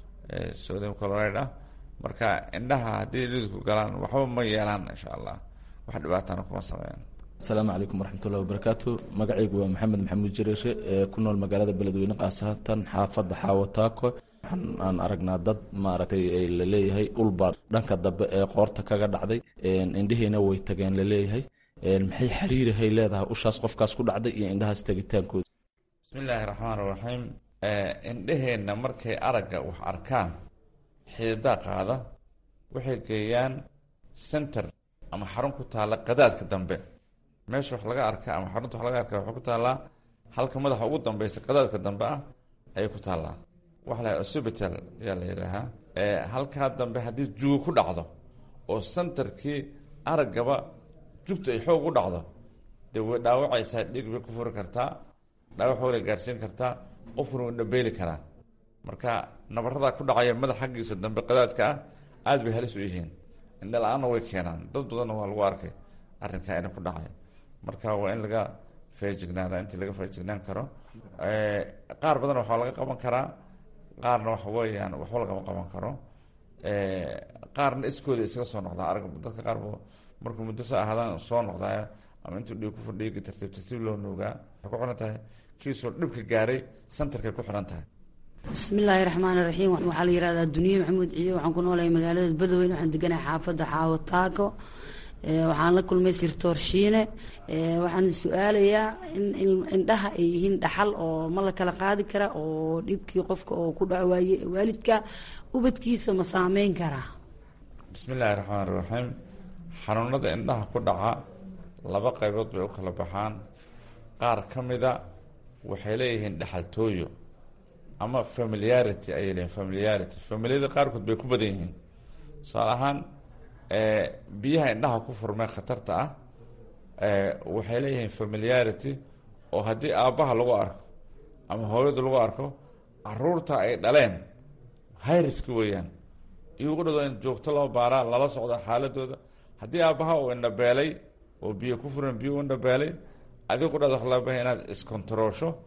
sodium chloride ah marka indhaha haddii dhididku galaan waxba ma yeelaan insha allah wax dhibaatana kuma sameeyaan asalaamu calaykum waraxmatullahi wabarakaatu magacaygu waa maxamed maxamuud jareere ee ku nool magaalada beledweyne khaasatan xaafadda xaawataako waxaan aan aragnaa dad maaragtay laleeyahay ulbaa dhanka dambe ee qoorta kaga dhacday indhihiina way tageen laleeyahay maxay xiriirihay leedahay ushaas qofkaas ku dhacday iyo indhahaas tegitaankooda bismi illaahi raxmaan raxiim indheheenna markay aragga wax arkaan xididaa qaada waxay geeyaan center ama xarun ku taalla qadaadka dambe meesha wax laga arka ama xarunta wax laga arka waxay ku taallaa halka madaxa ugu dambeysa qadaadka dambe ah ayay ku taallaa waxa la osibital ayaa la yidhaahaa halkaa dambe haddii jugo ku dhacdo oo centerkii araggaba jugta ay xoog u dhacdo dee way dhaawacaysaa dhiig bay ku furi kartaa dhaawac way gaadhsiin kartaa qofkuna wuu dhabeeli karaa marka nabaradaa ku dhacaya madax xaggiisa dambe qadaadka ah aada bay halis u yihiin indha la-aanna way keenaan dad badanna waa lagu arkay arrinkaa ina ku dhacay marka waa in laga feejignaada intii laga feejignaan karo qaar badan waxaa laga qaban karaa qaarna waxa weeyaan waxba lagama qaban karo qaarna iskooda isaga soo noqdaa arag dadka qaar markuu muddo soo ahaadaan soo noqdaa ama intuu dhiig ku fadhiigi tartiib tartiib loo nuugaa waxay ku xiran tahay kiisoo dhibka gaaray santarkay ku xiran tahay bismillaahi raxmaan raxiim waxaa la yihahdaa duniye maxamuud ciide waxaan ku noolahay magaalada badweyne waxaan deganahay xaafadda xaawo taako waxaan la kulmay sirtoor shiine waxaan su-aalayaa in indhaha ay yihiin dhaxal oo ma la kala qaadi kara oo dhibkii qofka oo ku dhaco waaye waalidka ubadkiisa ma saameyn karaa bismi illaahi raxmaan raxiim xanuunada indhaha ku dhaca laba qaybood bay u kala baxaan qaar ka mida waxay leeyihiin dhaxaltooyo ama familiarity ayay leeyihin familiarity familiyada qaarkood bay ku badan yihiin tusaale ahaan biyaha indhaha ku furmee khatarta ah waxay leeyihiin familiarity oo haddii aabbaha lagu arko ama hooyada lagu arko caruurta ay dhaleen hayriska weeyaan iyagu dhado in joogto loo baaraa lala socdo xaaladooda haddii aabbaha uu indhabeelay oo biyo ku furan biyo u indhabeelay adigu dhado wax loo bahay inaad iskontaroosho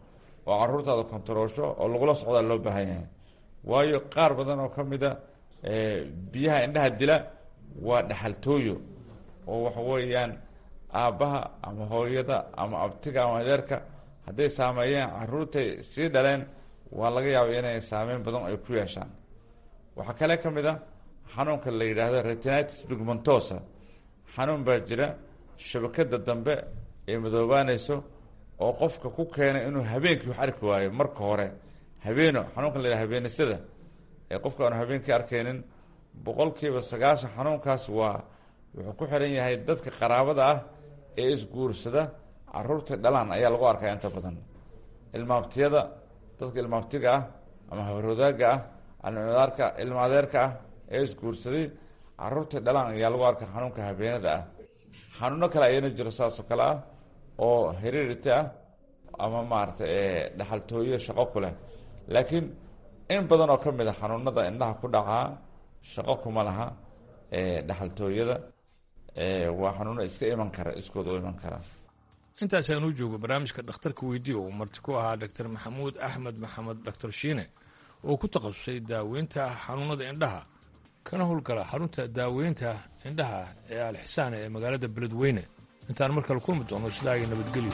oo caruurtaada kontaroosho oo lagula socdaa loo baahan yahay waayo qaar badan oo ka mida biyaha indhaha dila waa dhexaltooyo oo waxa weeyaan aabbaha ama hooyada ama abtiga ama adeerka hadday saameeyeen caruurtay sii dhaleen waa laga yaaba inay saameyn badan ay ku yeeshaan waxaa kale ka mid a xanuunka la yidhaahdo retinitis pigmentosa xanuun baa jira shabakada dambe ay madoobaanayso oo qofka ku keenay inuu habeenkii wax arki waayo marka hore habeeno xanuunka la yidhahdo habeenisada ee qofka aanu habeenkii arkaynin boqolkiiba sagaashan xanuunkaas waa wuxuu ku xiran yahay dadka qaraabada ah ee isguursada caruurta dhalaan ayaa lagu arkaa inta badan ilmaabtiyada dadka ilmaabtiga ah ama habarwadaaga ah almadaarka ilma adeerka ah ee isguursaday caruurta dhalaan ayaa lagu arkaa xanuunka habeenada ah xanuuno kale ayana jiro saasoo kale ah oo heredity ah ama maaragtay dhexaltooyo shaqo ku leh laakiin in badan oo ka mid a xanuunada indhaha ku dhacaa shaqo kuma laha dhexaltooyada waa xanuuno iska iman kara iskooda u iman kara intaasaan u joogo barnaamijka dhakhtarka weydiiya uu marti ku ahaa doctor maxamuud axmed maxamed doctor shiine oo ku takhasusay daaweynta xanuunada indhaha kana howlgala xarunta daaweynta indhaha ee alxisaane ee magaalada beledweyne intaan mar kale kulmi doono sidaa iyo nabadgelyo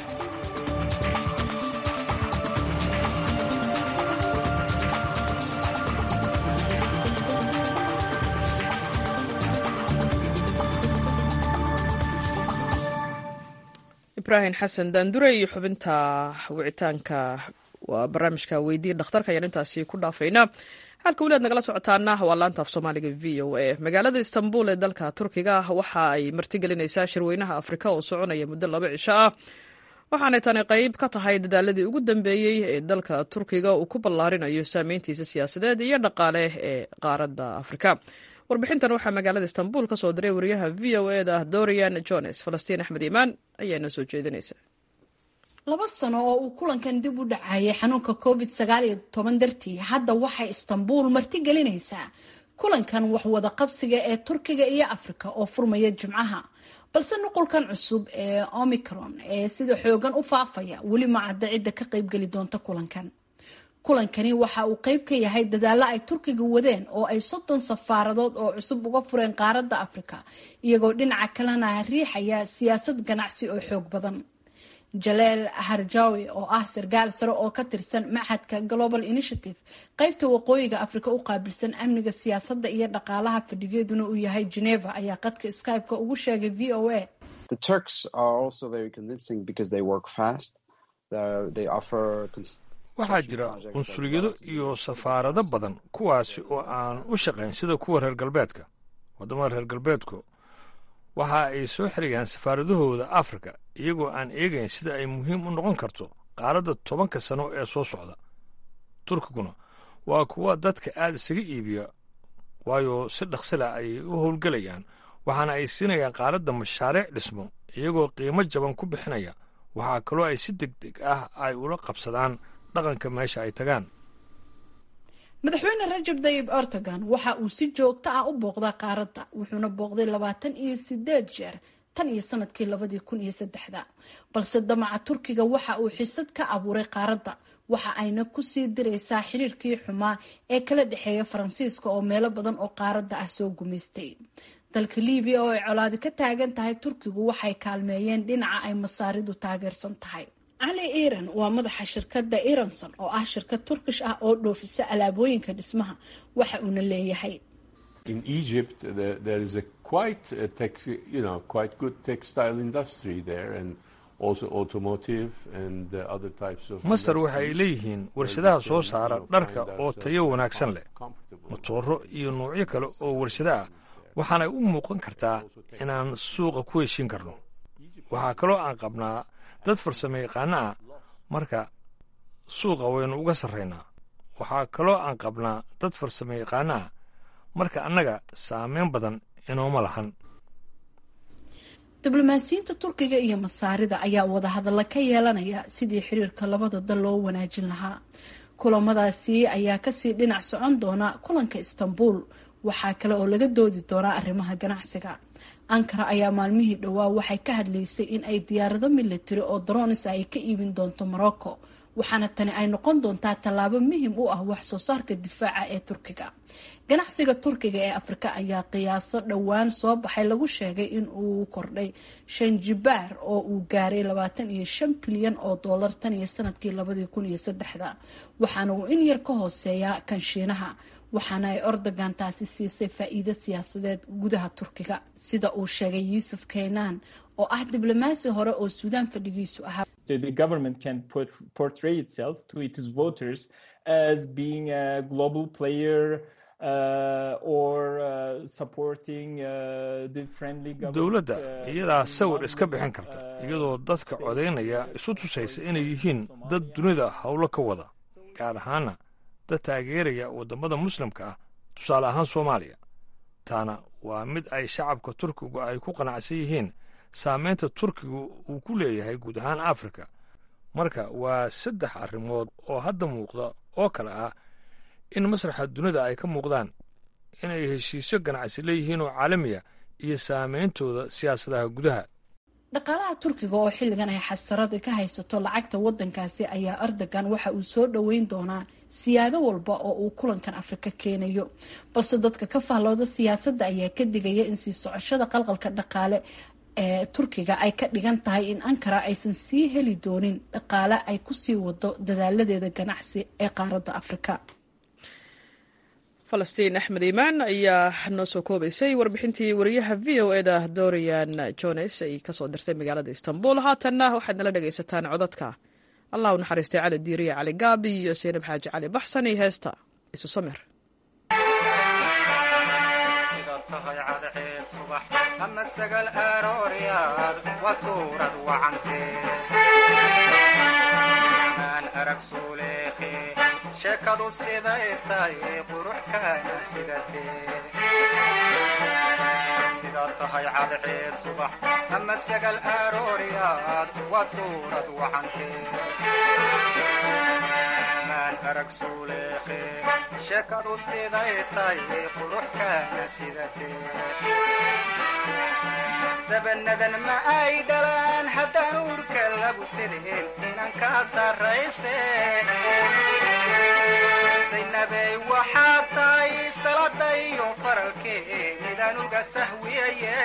ibraahim xasan daandure iyo xubinta wicitaanka waa barnaamijka weydiiya dhakhtarka ayaan intaasi ku dhaafaynaa halka weli aad nagala socotaana waa laanta af soomaaliga v o a magaalada istanbul ee dalka turkiga waxa ay martigelinaysaa shirweynaha afrika oo soconaya muddo laba cisho ah waxaanay tani qayb ka tahay dadaaladii ugu dambeeyey ee dalka turkiga uu ku ballaarinayo saameyntiisa siyaasadeed iyo dhaqaale ee qaaradda afrika warbixintan waxaa magaalada istanbul ka soo diray wariyaha v o e da dorian jones falastiin axmed iimaan ayaa noo soo jeedinaysa laba sano oo uu kulankan dib u dhacayay xanuunka covid sagaal iyo toban dartii hadda waxay istanbul martigelinaysaa kulankan waxwada qabsiga ee turkiga iyo afrika oo furmaya jimcaha balse nuqulkan cusub ee omicron ee sida xoogan u faafaya weli ma cadda cidda ka qaybgeli doonta kulankan kulankani waxa uu qayb ka yahay dadaalo ay turkiga wadeen oo ay soddon safaaradood oo cusub uga fureen qaaradda afrika iyagoo dhinaca kalena riixaya siyaasad ganacsi oo xoog badan jaleel harjawi oo ah sarkaal sare oo ka tirsan machadka global initiative qaybta waqooyiga afrika u qaabilsan amniga siyaasadda iyo dhaqaalaha fadhigeeduna uu yahay geneva ayaa qadka skype-ka ugu sheegay v o a waxaa jira qunsuliyado iyo safaarado badan kuwaasi oo aan u shaqayn sida kuwa reer galbeedka waddamada reer galbeedku waxa ay soo xirayaan safaaradahooda afrika iyagoo aan eegayn sida ay muhiim u noqon karto qaaradda tobanka sano ee soo socda turkiguna waa kuwa dadka aad isaga iibiya waayo si dhaqsila ay u howlgelayaan waxaana ay siinayaan qaaradda mashaariic dhismo iyagoo qiimo jaban ku bixinaya waxaa kaloo ay si deg deg ah ay ula qabsadaan dhaqanka meesha ay tagaan madaxweyne rajab dayib erdogan waxa uu si joogto ah u booqdaa qaaradda wuxuuna booqday labaatan iyo sideed jeer tan iyo sanadkii labadii kun iyo saddexda balse damaca turkiga waxa uu xisad ka abuuray qaaradda waxa ayna kusii diraysaa xiriirkii xumaa ee kala dhexeeya faransiiska oo meelo badan oo qaaradda ah soo gumaystay dalka libiya oo ay colaadi ka taagan tahay turkigu waxay kaalmeeyeen dhinaca ay masaaridu taageersan tahay cali iran waa madaxa shirkadda iranson oo ah shirkad turkish ah oo dhoofisa alaabooyinka dhismaha waxa uuna leeyahay In Egypt, there, there is a quite, a tex, you know, quite good textile industry there, and also automotive and uh, other types of. masar waxa ay leeyihiin warshadaha soo saara dharka oo tayo wanaagsan leh motooro iyo noocyo kale oo warshado ah waxaanay u muuqan kartaa inaan suuqa ku heshin karno waxaa kaloo aan qabnaa dad farsamo yaqaano ah marka suuqa waynu uga sarraynaa waxaa kaloo aan qabnaa dad farsamo yaqaano ah marka annaga saameyn badan inooma lahan diblomaasiyiinta turkiga iyo masaarida ayaa wadahadalla ka yeelanaya sidii xiriirka labada dal loo wanaajin lahaa kulamadaasi ayaa kasii dhinac socon doona kulanka istanbul waxaa kale oo laga doodi doonaa arrimaha ganacsiga ankara ayaa maalmihii dhowaa waxay ka hadlaysay in ay diyaarado militari oo dronis ay ka iibin doonto morocco waxaana tani ay noqon doontaa tallaabo muhim u ah wax soo saarka difaaca ee turkiga ganacsiga turkiga ee afrika ayaa qiyaaso dhowaan soo baxay lagu sheegay in uu kordhay shan jibaar oo uu gaaray labaatan iyo shan bilyan oo doolar tan iyo sanadkii labadii kun iyo saddexda waxaana uu in yar ka hooseeyaa kan shiinaha waxaana ay ordogan taasi siisay faa-iido siyaasadeed gudaha turkiga sida uu sheegay yuusuf keynan oo ah diblomaasi hore oo suudaan fadhigiisu ahaa the government can portray itself to its voters as being a global player dowladda iyadaa sawir iska bixin karta iyadoo dadka codaynaya isu tusaysa inay yihiin dad dunida howlo ka wada gaar ahaana dad taageeraya waddamada muslimka ah tusaale ahaan soomaaliya taana waa mid ay shacabka turkigu ay ku qanacsan yihiin saamaynta turkigu uu ku leeyahay guud ahaan afrika marka waa saddex arrimood oo hadda muuqda oo kale ah in masraxa dunida ay ka muuqdaan inay heshiisyo ganacsi leeyihiin oo caalamiya iyo saameyntooda siyaasadaha gudaha dhaqaalaha turkiga oo xilligan ay xasarada ka haysato lacagta wadankaasi ayaa erdogan waxa uu soo dhoweyn doonaa siyaado walba oo uu kulankan afrika keenayo balse dadka ka fahlooda siyaasadda ayaa ka digaya in sii socoshada qalqalka dhaqaale ee turkiga ay ka dhigan tahay in ankara aysan sii heli doonin dhaqaale ay kusii wado dadaaladeeda ganacsi ee qaaradda afrika falastiin axmed iimaan ayaa noo soo koobaysay warbixintii wariyaha v o eda dorian jones ay kasoo dirtay magaalada istanbul haatanna waxaad nala dhegaysataan codadka allah u naxariistay cali diiriya cali gaabi iyo seenab xaaji cali baxsan iyo heesta isu samir ama sagal arooryaad waa suurad wacantee maan arag suuleekhe sheekadu siday tahay qurux kaana sidatee sidaad tahay cadceed subax ama sagal arooryaad waad suurad wacantee maan arag suuleekhe sheekadu siday tahay qurux kaana sidatee sabanadan ma ay dhalaan haddaan uurka lagu sideen inan kaa sarrayse saynabey waxaa tahay salada iyo faralkee midaan uga sahwiyaye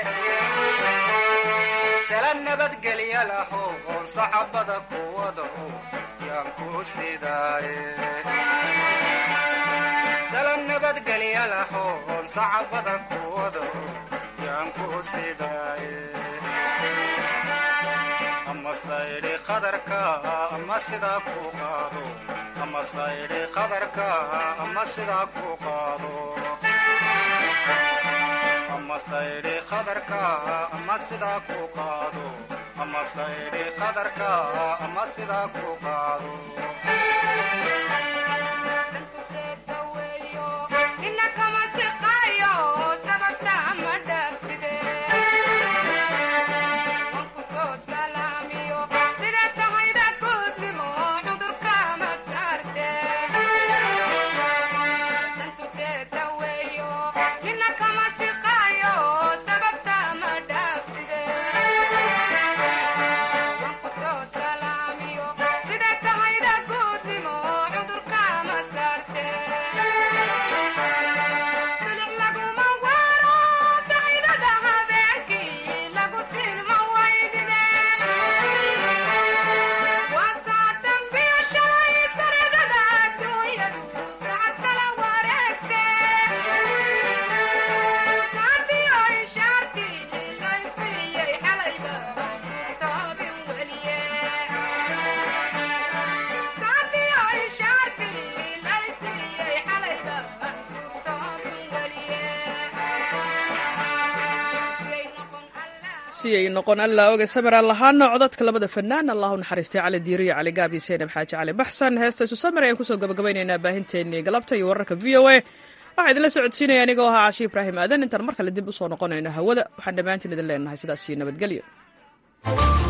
sala nabadgelya laho oon sacabada kuwado yaan ku sidaaye sala nabadgelya laho oon sacabada kuwado ama saydhi qadarka ama sidaa ku qaado ama saydhi qadarka ama sidaa ku qaado ama saydhi qadarka ama sidaa ku qaado ama saydhi qadarka ama sidaa ku qaado si ay noqon allaa oga samiraan lahaana codadka labada fanaan allahu naxariistay cali diiriyo cali gaabi seenab xaaji cali baxsan heesta isu samir ayaan kusoo gabagabaynaynaa baahinteennii galabta iyo wararka v o a waxaa idinla socodsiinaya anigoo ahaa cashi ibraahim aadan intaan mar kale dib usoo noqonayno hawada waxaan dhammaantiin idin leenahay sidaas iyo nabadgelyo